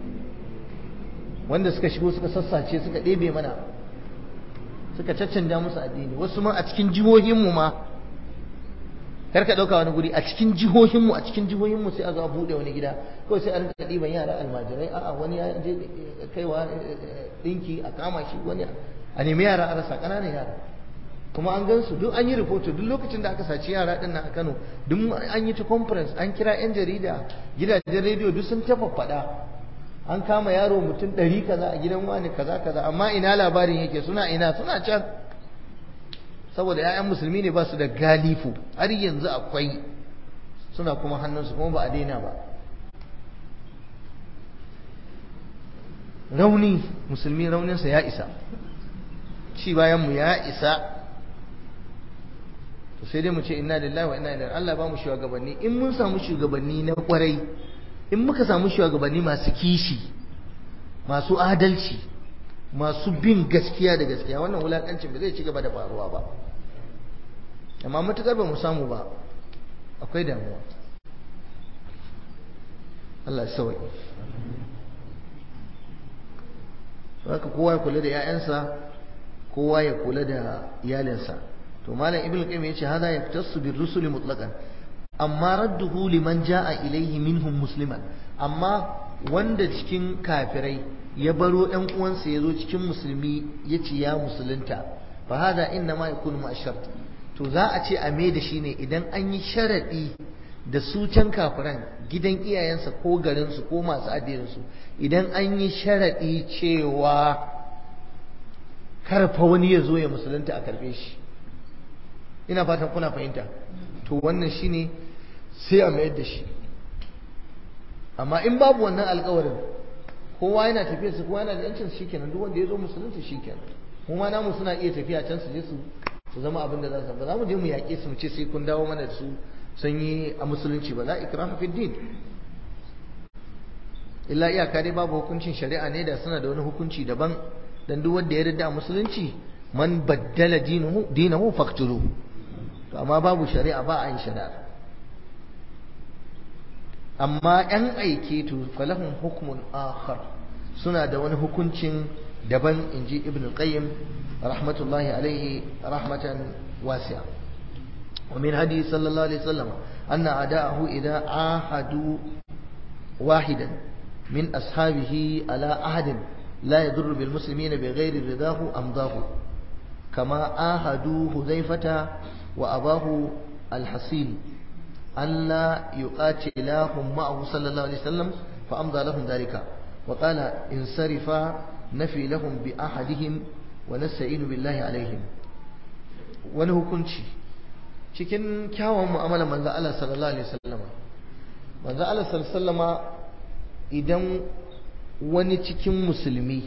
wanda suka shigo suka sassace suka ɗebe mana suka caccanja musu addini wasu ma a cikin jihohinmu ma kar ka ɗauka wani guri a cikin jihohinmu a cikin jihohinmu sai a zo a buɗe wani gida kawai sai a rinka ɗiban yara almajirai a'a wani ya je kaiwa ɗinki a kama shi wani a nemi yara a rasa ƙananan yara kuma an gansu duk an yi rahoto duk lokacin da aka saci yara ɗin nan a Kano duk an yi ta conference an kira 'yan jarida gidajen rediyo duk sun tafa faɗa an kama yaro mutum ɗari kaza a gidan wani kaza kaza amma ina labarin yake suna ina suna can saboda 'ya'yan musulmi ne ba su da galifu har yanzu akwai suna kuma hannunsu kuma ba a daina ba rauni musulmi rauninsa ya isa ci bayanmu ya isa to sai dai mu ce inna lillahi wa inna ilaihi Allah ba mu shugabanni in mun samu shugabanni na kwarai in muka samu shugabanni masu kishi masu adalci masu bin gaskiya da gaskiya wannan wulakancin ba zai ci gaba da faruwa ba amma matukar ba mu samu ba akwai damuwa Allah ya sauke haka kowa ya kula da 'ya'yansa kowa ya kula da iyalinsa to malam ibnu qayyim yace hada yaktasu bir rusul mutlaqan amma radduhu liman jaa ilayhi minhum musliman amma wanda cikin kafirai ya baro ɗan uwansa ya zo cikin musulmi ya ce ya musulunta fa hada inna ma yakunu ma shart to za a ce a me da shi ne idan an yi sharadi da su can kafiran gidan iyayensa ko garinsu ko masu addininsu idan an yi sharadi cewa karfa wani ya zo ya musulunta a karbe shi ina fatan kuna fahimta to wannan shine sai a mayar da shi amma in babu wannan alkawarin kowa yana tafiya su kowa yana da yancin shi kenan duk wanda ya zo musulunci shi kenan kuma namu suna iya tafiya can su je su su zama abin da za su ba za mu je mu yaƙe su mu ce sai kun dawo mana da su sun yi a musulunci ba la ikraha fi din illa iyaka dai babu hukuncin shari'a ne da suna da wani hukunci daban dan duk wanda ya yarda a musulunci man baddala dinahu dinahu faqtuluhu to amma babu shari'a ba a yin shari'a amma ‘yan aike to falahun hukumun akhar suna da wani hukuncin daban in ji ibn qayyim rahmatullahi alaihi rahmatan wasi'a wa min hadi sallallahu alaihi wasallam anna ada'ahu idza ahadu wahidan min ashabihi ala ahadin la yadurru bil muslimina bighairi ridahu amdahu kama ahadu hudhaifata wa abahu al-hasil ألا يقاتلاهم معه صلى الله عليه وسلم فأمضى لهم ذلك وقال انصرفا نفي لهم بأحدهم ونستعين بالله عليهم wani hukunci cikin kyawun mu'amala manzo Allah sallallahu alaihi wasallama manzo Allah sallallahu alaihi wasallama idan wani cikin musulmi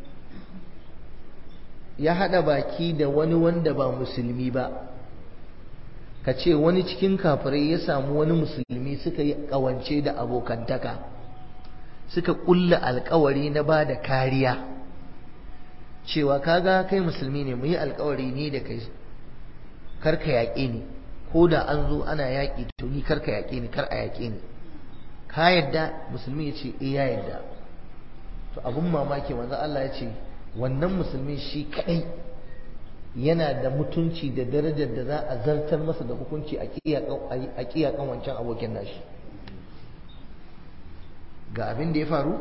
ya hada baki da wani wanda ba musulmi ba ka ce wani cikin kafirai ya samu wani musulmi suka yi kawance da abokantaka suka kulla alkawari na ba da kariya cewa kaga kai musulmi ne mu yi alkawari ni da kai karka yaƙe ni ko da an zo ana yaƙi to ni karka yaƙe ni kar a yaƙe ni ka yadda musulmi ya ce eh ya yadda to abun mamaki manzo Allah ya ce wannan musulmi shi kadai yana da mutunci da darajar da za a zartar masa da hukunci a kiyakan wancan abokin nashi ga abin da ya faru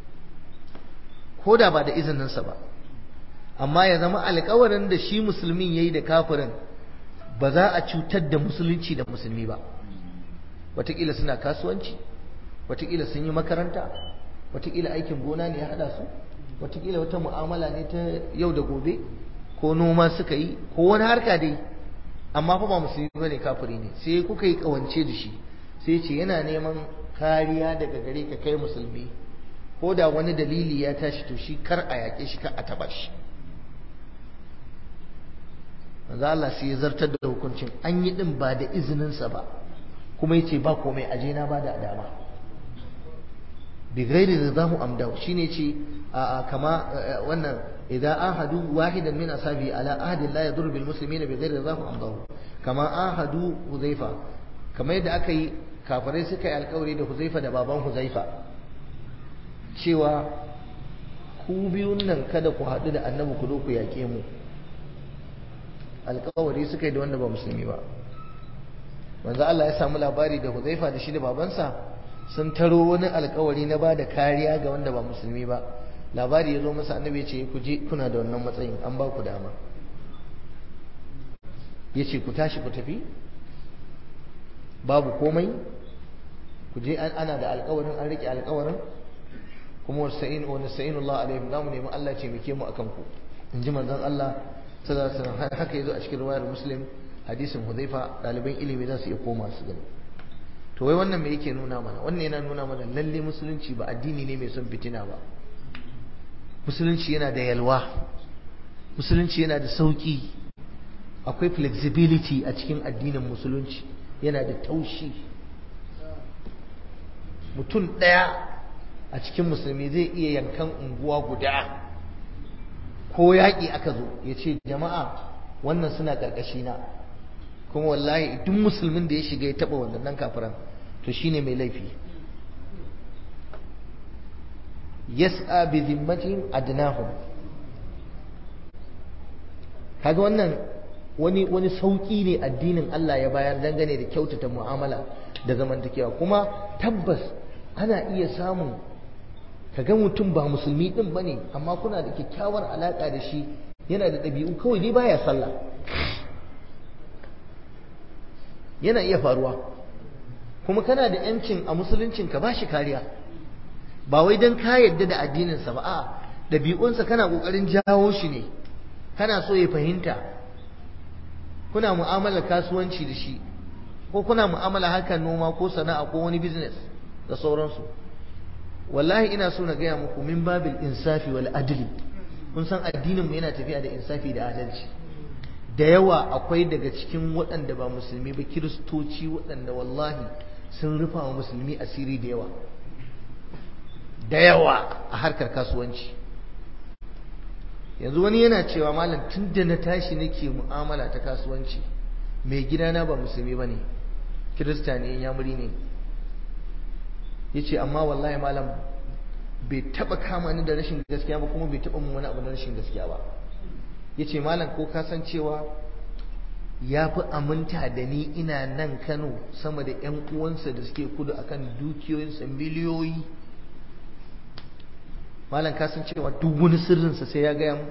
ko da ba da izininsa ba amma ya zama alkawarin da shi musulmin ya yi da kafirin ba za a cutar da musulunci da musulmi ba watakila suna kasuwanci watakila sun yi makaranta watakila aikin gona ne ya hada su watakila wata mu'amala ne ta yau da gobe ko noma suka yi ko wani harka dai amma fa ba musulmi bane kafiri ne sai kuka yi kawance da shi sai ce yana neman kariya daga gare ka kai musulmi ko da wani dalili ya tashi to shi kar a yaƙe shi kar a taɓa shi manzo Allah sai ya zartar da hukuncin an yi din ba da izininsa ba kuma yace ba komai aje na ba da dama bi ghairi ridahu amdahu shine ce a kama wannan idan ahadu wahidan min asabi ala ahdi la yadur bil muslimina bi ghairi ridahu amdahu kama ahadu huzaifa kamar yadda aka yi kafirai suka yi alkawari da huzaifa da baban huzaifa cewa ku biyun nan kada ku haɗu da annabi ku zo ku yaƙe mu alkawari suka yi da wanda ba musulmi ba manzo Allah ya samu labari da Huzaifa da shi da babansa sun taro wani alkawari na ba da kariya ga wanda ba musulmi ba labari ya zo masa annabi ya ce ku je kuna da wannan matsayin an ba ku dama ya ce ku tashi ku tafi babu komai ku je ana da alkawarin an rike alkawarin kuma wasa'in wa nasta'inullah alaihim zamu nemi Allah ce muke mu akan ku in ji manzon Allah sallallahu alaihi wasallam haka yazo a cikin riwayar muslim hadisin hudhaifa ɗaliban ilimi za su iya koma su gani to wai wannan me yake nuna mana wannan yana nuna mana lalle musulunci ba addini ne mai son fitina ba musulunci yana da yalwa musulunci yana da sauki akwai flexibility a cikin addinin musulunci yana da taushi mutum ɗaya a cikin musulmi zai iya yankan unguwa guda ko yaƙi aka zo ya ce jama'a wannan suna ƙarƙashina kuma wallahi duk musulmin da ya shiga ya taɓa wannan kafiran to shine mai laifi yas'a bi zimmatihim adnahum kaga wannan wani wani sauki ne addinin Allah ya bayar dangane da kyautata mu'amala da zamantakewa kuma tabbas ana iya samun kaga mutum ba musulmi din bane amma kuna da kyakkyawar alaka da shi yana da ɗabi'u kawai dai baya sallah yana iya faruwa kuma kana da yancin a musuluncin ka bashi kariya ba wai dan ka yadda da addininsa ba a ɗabi'unsa kana ƙoƙarin jawo shi ne kana so ya fahimta kuna mu'amalar kasuwanci da shi ko kuna mu'amala harkar noma ko sana'a ko wani business da sauransu wallahi ina so na gaya muku min babil insafi wal adli kun san addinin mu yana tafiya da insafi da adalci da yawa akwai daga cikin waɗanda ba musulmi ba kiristoci waɗanda wallahi sun rufa wa musulmi asiri da yawa da yawa a harkar kasuwanci yanzu wani yana cewa malam tun da na tashi nake mu'amala ta kasuwanci mai gidana ba musulmi ba ne kirista ne yamuri ne ya ce amma wallahi malam bai taba kama ni da rashin gaskiya ba kuma bai taba mun wani abu da rashin gaskiya ba ya ce malam ko ka san cewa ya fi aminta da ni ina nan kano sama da 'yan uwansa da suke kudu akan dukiyoyinsa miliyoyi malam ka san cewa duk wani sirrinsa sai ya gaya mu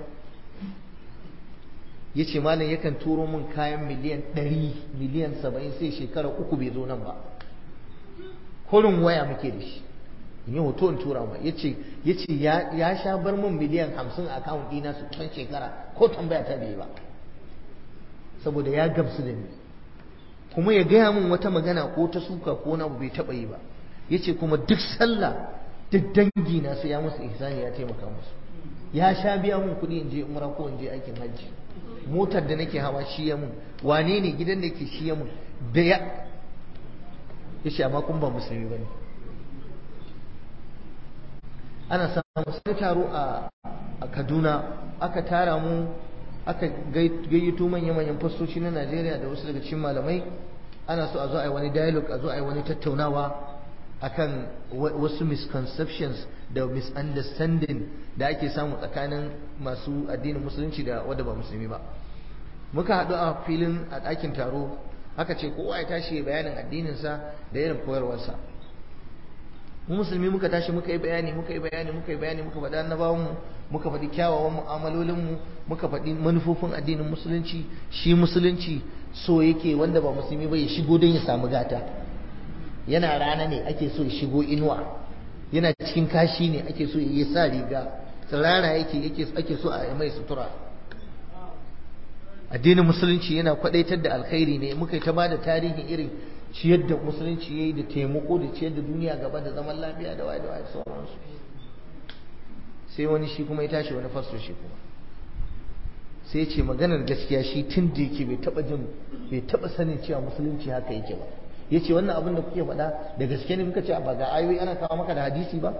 ya ce malam yakan turo min kayan miliyan ɗari miliyan saba'in sai shekara uku bai zo nan ba kurin waya muke da shi in yi hoto in tura ma ya ce ya sha bar min miliyan hamsin a akawun ɗina su can shekara ko tambaya ta bai ba saboda ya gamsu da ni kuma ya gaya min wata magana ko ta suka ko na bai taɓa yi ba ya ce kuma duk sallah duk dangi na sai ya musu ihsani ya taimaka musu ya sha biya mun kuɗi in je umra ko in je aikin hajji motar da nake hawa shi ya mun wane ne gidan da ke shi ya mun da ya yace amma kun ba musulmi bane ana samu sai taro a Kaduna aka tara mu aka gayyato manyan manyan fastoci na Najeriya da wasu daga cikin malamai ana so a zo a yi wani dialogue a zo a yi wani tattaunawa akan wasu misconceptions da misunderstanding da ake samu tsakanin masu addinin musulunci da wadda ba musulmi ba muka haɗu a filin a ɗakin taro aka ce kowa ya tashi bayanin addininsa da irin koyarwarsa mu musulmi muka tashi muka yi bayani muka yi bayani muka yi bayani muka faɗi annabawan mu muka faɗi kyawawan mu'amalolin mu muka faɗi manufofin addinin musulunci shi musulunci so yake wanda ba musulmi ba ya shigo don ya samu gata yana rana ne ake so ya shigo inuwa yana cikin kashi ne ake so ya sa riga tsirara yake ake so a mai sutura addinin musulunci yana kwadaitar da alkhairi ne muka yi ta bada tarihin irin ciyar da musulunci yayi da taimako da ciyar da duniya gaba da zaman lafiya da waye da waye sauransu sai wani shi kuma ya tashi wani fasto shi kuma sai ce maganar gaskiya shi tun da yake bai taba jin bai taba sanin cewa musulunci haka yake ba ya ce wannan abin da kuke faɗa da gaske ne muka ce ba ga ayoyi ana kawo maka da hadisi ba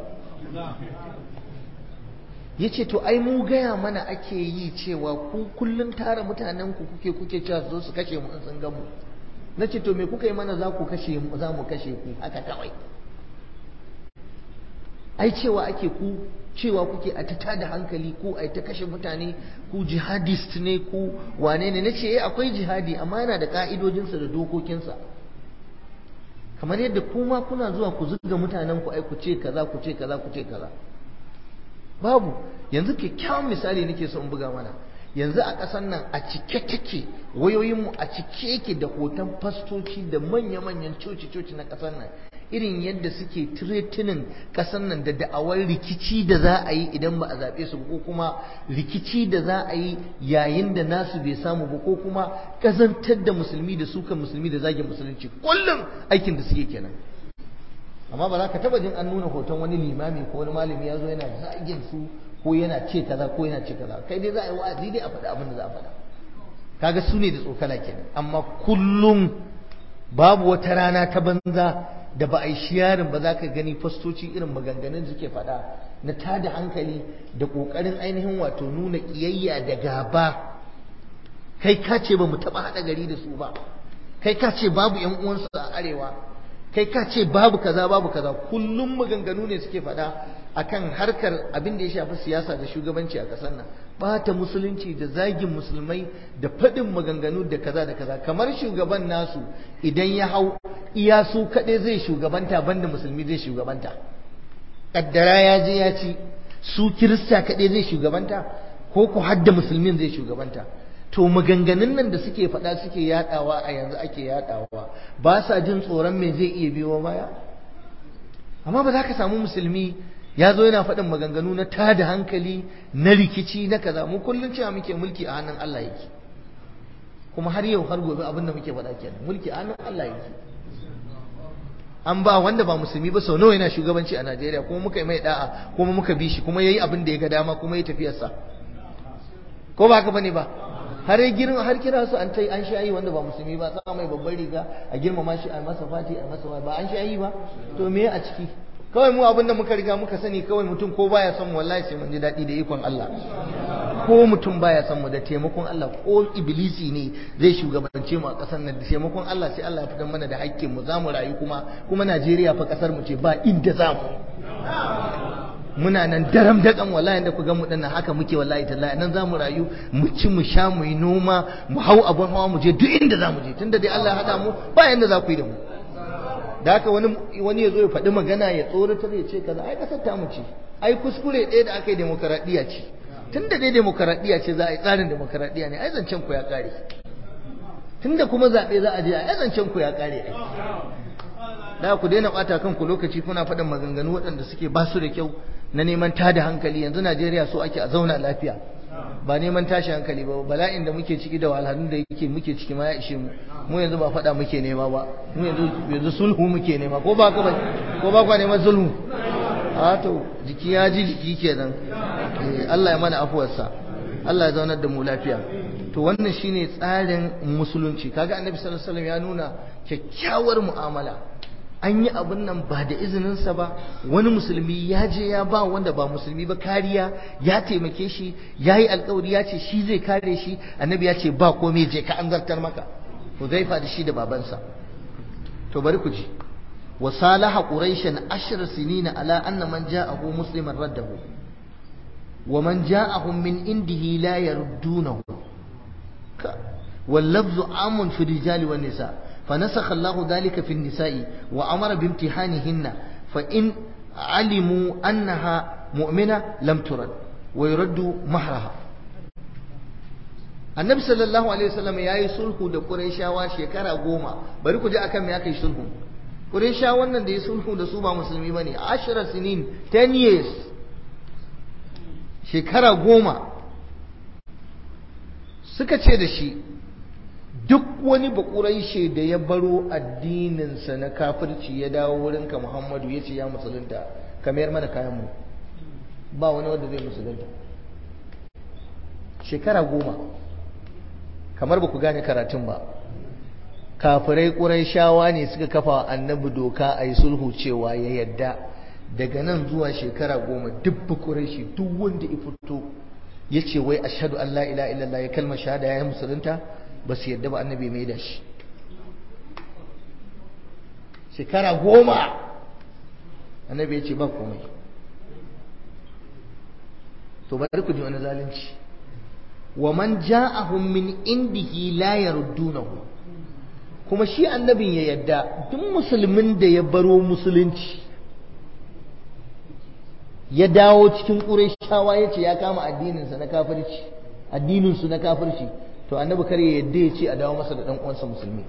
ya ce to ai mu gaya mana ake yi cewa ku kullum tara mutanen ku kuke kuke cewa su zo su kashe mu in sun gamu na ce to me kuka yi mana za ku kashe mu za mu kashe ku haka kawai ai cewa ake ku cewa kuke a ta da hankali ku ai ta kashe mutane ku jihadist ne ku wane ne nace eh akwai jihadi amma yana da ka'idojinsa da dokokinsa kamar yadda kuma kuna zuwa ku zuga mutanen ku ai ku ce kaza ku ce kaza ku ce kaza babu yanzu kyakkyawan misali nake so in buga mana yanzu a ƙasar nan a cike take wayoyinmu a cike yake da hoton fastoci da manya-manyan coci-coci na ƙasar nan irin yadda suke tiretinin ƙasar nan da da'awar rikici da za a yi idan ba a zaɓe su ko kuma rikici da za a yi yayin da nasu bai samu ba ko kuma ƙazantar da musulmi da sukan musulmi da zagin musulunci kullum aikin da suke kenan amma ba za ka taba jin an nuna hoton wani limami ko wani malami ya zo yana zagin su ko yana ce kaza ko yana ce kaza kai dai za a yi wa'azi dai a faɗa abin da za a faɗa kaga su ne da tsokala kenan amma kullum babu wata rana ta banza da ba a yi shiyarin ba za ka gani fastoci irin maganganun da suke faɗa na tada hankali da ƙoƙarin ainihin wato nuna ƙiyayya da gaba kai ka ce ba mu taɓa haɗa gari da su ba kai ka ce babu 'yan uwansu a arewa kai ka ce babu kaza babu kaza kullum maganganu ne suke faɗa akan harkar abin da ya shafi siyasa da shugabanci a ƙasar nan bata musulunci da zagin musulmai da faɗin maganganu da kaza da kaza kamar shugaban nasu idan ya hau iya su kaɗai zai shugabanta banda musulmi zai shugabanta ƙaddara ya je ya ci su kirista kaɗai zai shugabanta ko ku hadda musulmin zai shugabanta to maganganun nan da suke faɗa suke yaɗawa a yanzu ake yaɗawa ba sa jin tsoron me zai iya biyo baya amma ba za ka samu musulmi ya zo yana faɗin maganganu na tada hankali na rikici na kaza mu kullum cewa muke mulki a hannun Allah yake kuma har yau har gobe abin da muke faɗa kenan mulki a hannun Allah yake an ba wanda ba musulmi ba sau nawa yana shugabanci a Najeriya kuma muka yi mai da'a kuma muka bi shi kuma yayi abin da ya ga dama kuma ya tafiyarsa ko ba haka bane ba har girma har kira su an tai an shayi wanda ba musulmi ba sa mai babbar riga a girmama shi a masa fati a masa ba an shayi ba to me a ciki kawai mu abinda muka riga muka sani kawai mutum ko baya son mu wallahi sai mun ji daɗi da ikon Allah ko mutum baya son mu da taimakon Allah ko iblisi ne zai shugabance mu a ƙasar nan da taimakon Allah sai Allah ya fitar mana da haƙƙin mu zamu rayu kuma kuma Najeriya fa ƙasar mu ce ba inda zamu muna nan daram daƙan wallahi da ku ga mu dinnan haka muke wallahi tallahi nan zamu rayu mu ci mu sha mu yi noma mu hau abun hawa mu je duk inda zamu je tunda dai Allah ya hada mu ba yanda za ku yi da mu da haka wani wani ya zo ya faɗi magana ya tsoratar ya ce kaza ai kasar ta mu ce ai kuskure ɗaya da aka yi demokaradiyya ce tunda dai demokaradiyya ce za a yi tsarin demokaradiyya ne ai zancen ku ya ƙare tunda kuma zaɓe za a je ai zancen ku ya ƙare ai da ku daina ɓata kanku lokaci kuna faɗin maganganu waɗanda suke ba su da kyau na neman tada hankali yanzu Najeriya so ake a zauna lafiya ba neman tashi hankali ba bala'in da muke ciki da wahalhalun da yake muke ciki ma ya ishe mu mu yanzu ba faɗa muke nema ba mu yanzu yanzu sulhu muke nema ko ba ka ba ko ba kwa neman sulhu a to jiki ya ji jiki kenan Allah ya mana afuwarsa Allah ya zaunar da mu lafiya to wannan shine tsarin musulunci kaga annabi sallallahu alaihi wasallam ya nuna kyakkyawar mu'amala an yi abin nan ba da izininsa ba wani musulmi ya je ya ba wanda ba musulmi ba kariya ya taimake shi ya yi alkawari ya ce shi zai kare shi annabi ya ce ba komai je ka an zartar maka huzaifa da shi da babansa to bari ku ji wa salaha quraishan ashra sinina ala anna man ja'ahu musliman raddahu wa man ja'ahum min indihi la yaruddunahu واللفظ عام في الرجال والنساء فنسخ الله ذلك في النساء وأمر بامتحانهن فإن علموا أنها مؤمنة لم ترد ويرد مهرها annabi sallallahu alaihi wasallam ya yi sulhu da qurayshawa shekara goma bari ku ji akan me aka yi sulhu qurayshawa wannan da ya sulhu da su ba musulmi bane ashara sinin 10 years shekara goma suka ce da shi duk wani bakuraishe da ya baro addininsa na kafirci ya dawo wurinka muhammadu ya ce ya musulunta ka mayar mana kayanmu ba wani wanda zai musulunta shekara goma kamar ba ku gane karatun ba kafirai ƙuraishawa ne suka kafa annabi doka a yi sulhu cewa ya yadda daga nan zuwa shekara goma duk ƙuraishi duk wanda ya fito ya ce wai ashadu an la ila illallah ya kalmar shahada ya yi musulunta ba su yadda ba annabi mai da shi shekara goma annabi ya ce ba komai to bari ku ji wani zalunci wa man ja'ahum min indihi la yaruddunahu kuma shi annabin ya yadda duk musulmin da ya baro musulunci ya dawo cikin ƙurayshawa ya ce ya kama addininsa na kafirci addininsu na kafirci to annabi kar ya yadda ya ce a dawo masa da ɗan uwansa musulmi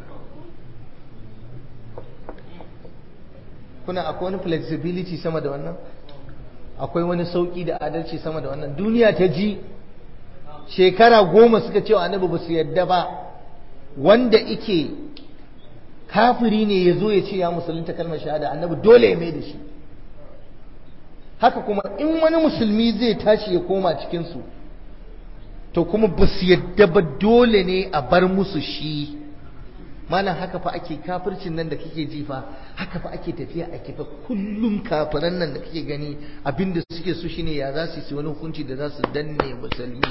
kuna akwai wani flexibility sama da wannan akwai wani sauƙi da adalci sama da wannan duniya ta ji shekara goma suka ce wa annabi ba su yadda ba wanda ike kafiri ne ya zo ya ce ya musulunta kalmar shahada annabi dole ya mai da shi haka kuma in wani musulmi zai tashi ya koma cikinsu to kuma ba su yadda ba dole ne a bar musu shi malam haka fa ake kafircin nan da kake jifa haka fa ake tafiya a kifa kullum kafiran nan da kake gani abinda suke so shine ya za su yi wani hukunci da za su danne musulmi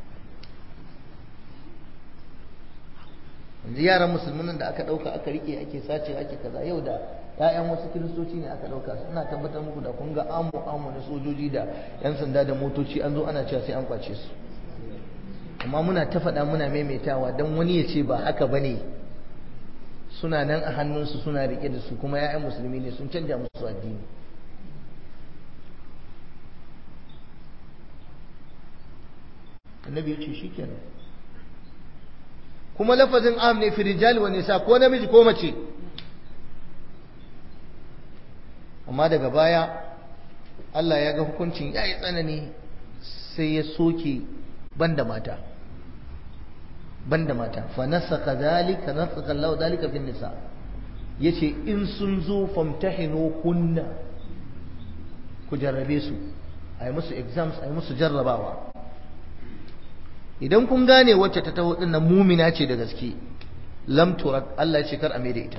yanzu yaran musulmin da aka ɗauka aka rike ake sace ake kaza yau da ‘ya'yan wasu kiristoci ne aka ɗauka ina tabbatar muku da kun ga amu amu na sojoji da ‘yan sanda da motoci an zo ana cewa sai an kwace su amma muna ta faɗa muna maimaitawa don wani ya ce ba haka ba ne suna nan a hannunsu suna riƙe da su kuma ‘ya'yan musulmi ne sun canja musu addini annabi ya ce shi kenan kuma lafazin am ne fi rijali wa nisa ko namiji ko mace amma daga baya Allah ya ga hukuncin yayi tsanani sai ya soke banda mata banda mata fa nasaka zalika nasaka Allah zalika fi nisa yace in sun zo famtahinu kunna ku jarrabe su ai musu exams ai musu jarrabawa idan kun gane wacce ta taho din nan mumina ce da gaske lam turat Allah ya ce kar a mai da ita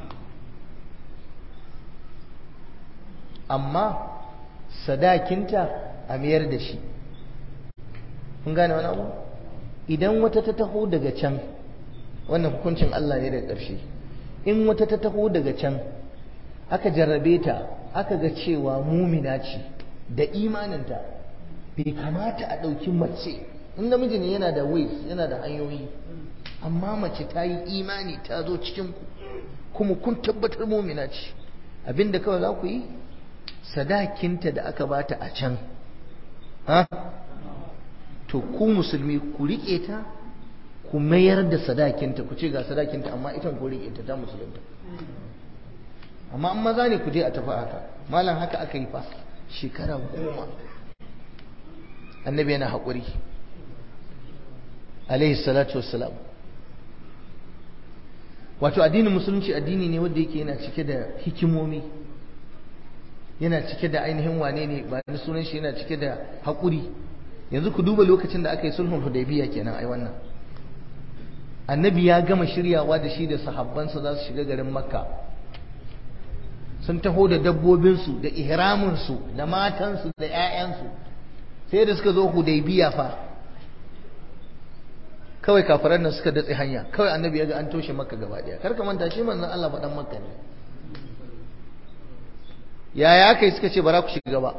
amma sadakinta a mayar da shi kun gane wani abu idan wata ta taho daga can wannan hukuncin Allah ne daga ƙarshe in wata ta taho daga can aka jarrabe ta aka ga cewa mumina ce da imaninta bai kamata a ɗauki mace in namiji ne yana da ways yana da hanyoyi amma mace ta yi imani ta zo cikin ku kuma kun tabbatar mumina ce abinda kawai za ku yi sadakinta da aka bata a can ha to ku musulmi ku riƙe ta ku mayar da sadakinta ku ce ga sadakinta amma ita ku riƙe ta ta musulunta amma an maza ne ku je a tafi haka malam haka aka yi fa shekara goma annabi yana haƙuri alaihi salatu wassalam wato addinin musulunci addini ne wanda yake yana cike da hikimomi yana cike da ainihin wane ne ba ni sunan shi yana cike da haƙuri yanzu ku duba lokacin da aka yi sulhun hudaybiya kenan ai wannan annabi ya gama shiryawa da shi da sahabbansa za su shiga garin makka sun taho da dabbobinsu da ihraminsu da matansu da 'ya'yansu sai da suka zo hudaybiya fa kawai kafiran nan suka datse hanya kawai annabi ya ga an toshe makka gaba daya kar ka manta shi manzon Allah faɗan makka ne yaya aka yi suka ce bara ku shiga ba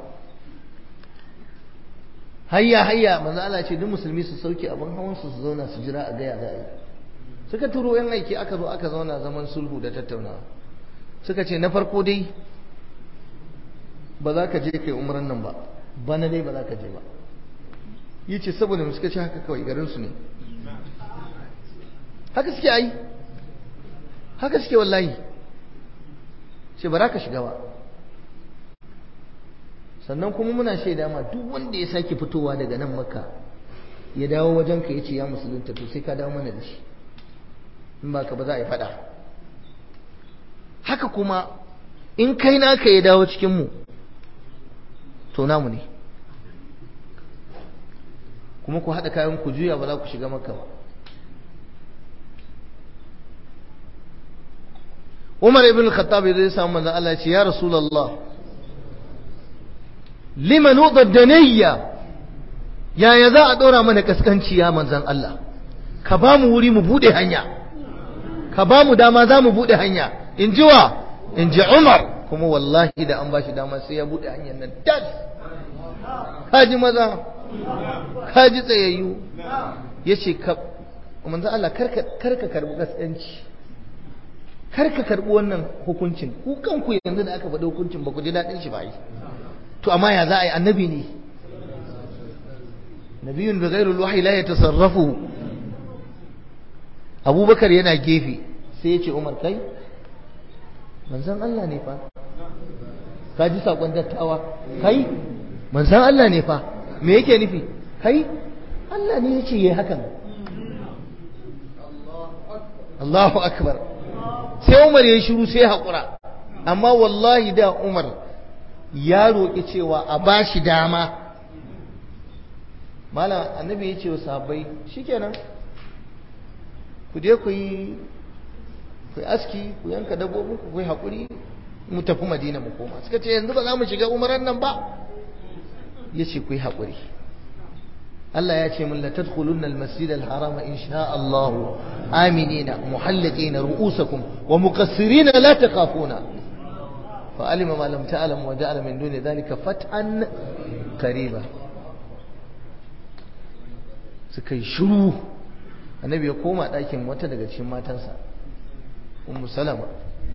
hayya hayya manzo Allah ce duk musulmi su sauke abin hawan su su zauna su jira a gaya za a yi suka turo yan aiki aka zo aka zauna zaman sulhu da tattaunawa suka ce na farko dai ba za ka je kai umran nan ba bana dai ba za ka je ba yi ce saboda suka ce haka kawai garin su ne haka suke ai haka suke wallahi ce ba za ka shiga ba sannan kuma muna shaida ma duk wanda ya sake fitowa daga nan maka ya dawo wajen ka yace ya musulunta to sai ka dawo mana da shi in ba ka ba za a yi fada haka kuma in kai naka ya dawo cikin mu to namu ne kuma ku haɗa kayan ku juya ba za ku shiga makka ba Umar ibn Khattab zai samu manzon Allah ya ce ya Rasulullah liman udaniyya yaya za a ɗora mana kaskanci ya manzon Allah ka ba mu wuri mu bude hanya ka ba mu dama za mu bude hanya in ji wa in ji Umar kuma wallahi da an ba shi dama sai ya bude hanyar nan tas kaji maza kaji tsayayyu yace ka manzon Allah karka karka karbi kaskanci kar ka karɓi wannan hukuncin ku kanku yanzu da aka faɗi hukuncin ba ku ji daɗin shi ba yi to amma ya za a yi annabi ne nabiyun bi ghairul wahyi la yatasarrafu abubakar yana gefe sai ya ce umar kai manzon Allah ne fa ka ji sakon dattawa kai manzon Allah ne fa me yake nufi kai Allah ne ya ce yayi hakan Allahu akbar sai Umar ya shiru sai haƙura amma wallahi da Umar ya roƙi cewa a ba shi dama malam annabi ya ce wa sahabbai shikenan ku je ku yi ku yi aski ku yanka dabbobin ku yi haƙuri mu tafi madina mu koma suka ce yanzu ba za mu shiga umaran nan ba ya ce ku yi haƙuri Allah ya ce min la tadkhulunna al-masjid al-haram in sha Allah aminina muhalliqina ru'usakum wa muqassirina la takhafuna fa alima ma lam ta'lam wa ja'ala min duni dhalika fat'an qariba suka yi shiru annabi ya koma ɗakin wata daga cikin matansa ummu salama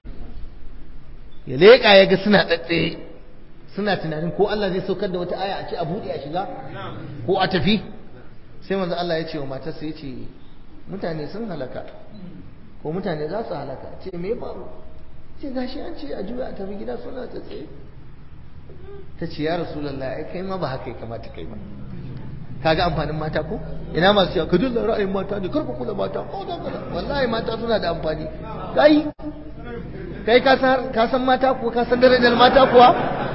ya leƙa ya ga suna ɗaɗɗe suna tunanin ko Allah zai saukar da wata aya a ce a buɗe a shiga ko a tafi sai manzo Allah ya ce wa matarsa ya ce mutane sun halaka ko mutane za su halaka ce me faru ce gashi an ce a juya a tafi gida suna ta tsaye ta ce ya rasulullah ai kai ma ba haka ya kamata kai ba kaga amfanin mata ko ina masu cewa ka dilla ra'ayin mata ne karku kula mata ko da kaza wallahi mata suna da amfani kai kai ka san mata ko ka san darajar mata kuwa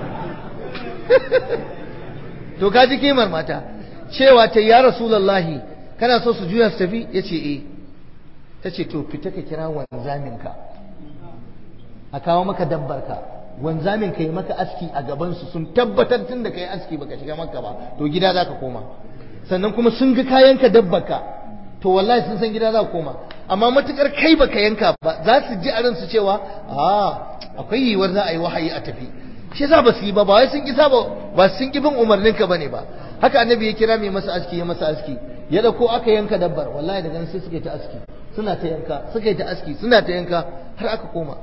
to ka ji kimar mata cewa ta ya rasulullahi kana so su juya su tafi ya ce eh ta ce to fita ka kira wanzaminka a kawo maka dabbarka wanzamin ka yi maka aski a gabansu sun tabbatar tun da ka yi aski baka shiga maka ba to gida za ka koma sannan kuma sun ga kayanka dabbarka to wallahi sun san gida za ka koma amma matukar kai baka yanka ba za su ji a ransu cewa a akwai yiwuwar za a yi wahayi a tafi shi yasa ba su yi ba ba wai sun kisa ba ba sun ki bin umarnin ka bane ba haka annabi ya kira mai masa aski ya masa aski ya dauko aka yanka dabbar wallahi daga nan sai suka yi ta aski suna ta yanka suka yi ta aski suna ta yanka har aka koma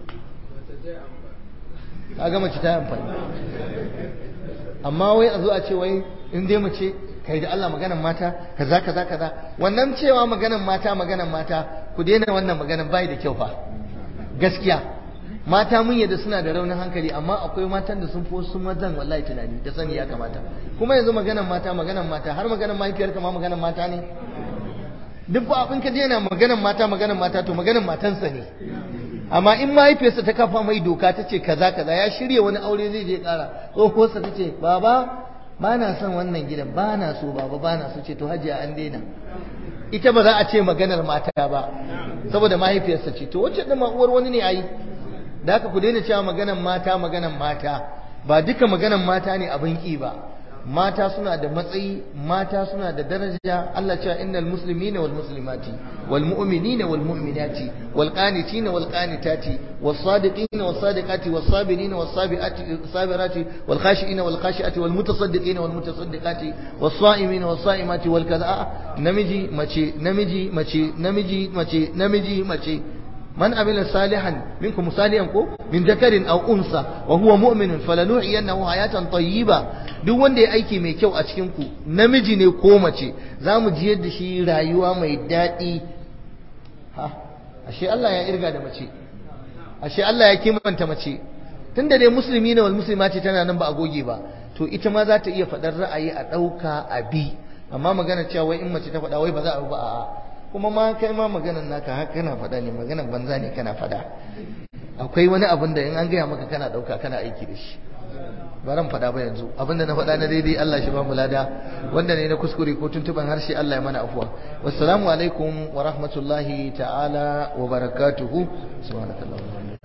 ka ga mace ta amfani amma wai a zo a ce wai in dai mace kai da Allah maganan mata kaza kaza kaza wannan cewa maganan mata maganan mata ku daina wannan maganan bai da kyau fa gaskiya mata mun yadda suna da raunin hankali amma akwai matan da sun fi wasu mazan wallahi tunani da sani ya kamata kuma yanzu maganan mata maganan mata har maganan mahaifiyar ma maganan mata ne duk ba abin ka daina maganan mata maganan mata to maganan matansa ne amma in mahaifiyarsa ta kafa mai doka ta ce kaza kaza ya shirya wani aure zai je kara tsohuwarsa ta ce baba ba na son wannan gidan ba na so baba ba na so ce to hajiya an daina ita ba za a ce maganar mata ba saboda mahaifiyarsa ce to wacce ɗin uwar wani ne ayi da haka ku daina cewa maganan mata maganan mata ba duka maganan mata ne abin ki ba mata suna da matsayi mata suna da daraja Allah cewa innal muslimina wal muslimati wal mu'minina wal mu'minati wal qanitina wal qanitati was sadiqina was sadiqati was sabirina was sabiati sabirati wal khashiina wal khashiati wal mutasaddiqina wal mutasaddiqati was saimina was saimati wal kaza namiji mace namiji mace namiji mace namiji mace من عمل صالحا منكم صالحا كو من ذكر او انثى وهو مؤمن فلنحيينه حياه طيبه duk wanda ya aiki mai kyau a cikin ku namiji ne ko mace zamu ji yadda shi rayuwa mai daɗi ha ashe Allah ya irga da mace ashe Allah ya kimanta mace tunda dai musulmi ne wal muslima ce tana nan ba a goge ba to ita ma za ta iya faɗar ra'ayi a ɗauka a bi amma magana cewa wai in mace ta faɗa wai ba za a ba a'a kuma ma kai ma maganar naka haka kana faɗa ne maganar banza ne kana faɗa akwai wani abin da in an gaya maka kana ɗauka kana aiki da shi baran faɗa ba yanzu abinda na faɗa na daidai Allah shi ba mu lada wanda ne na kuskure ko tuntuban harshe Allah ya mana afuwa wassalamu alaikum wa rahmatullahi ta'ala wa barakatuhu subhanallahi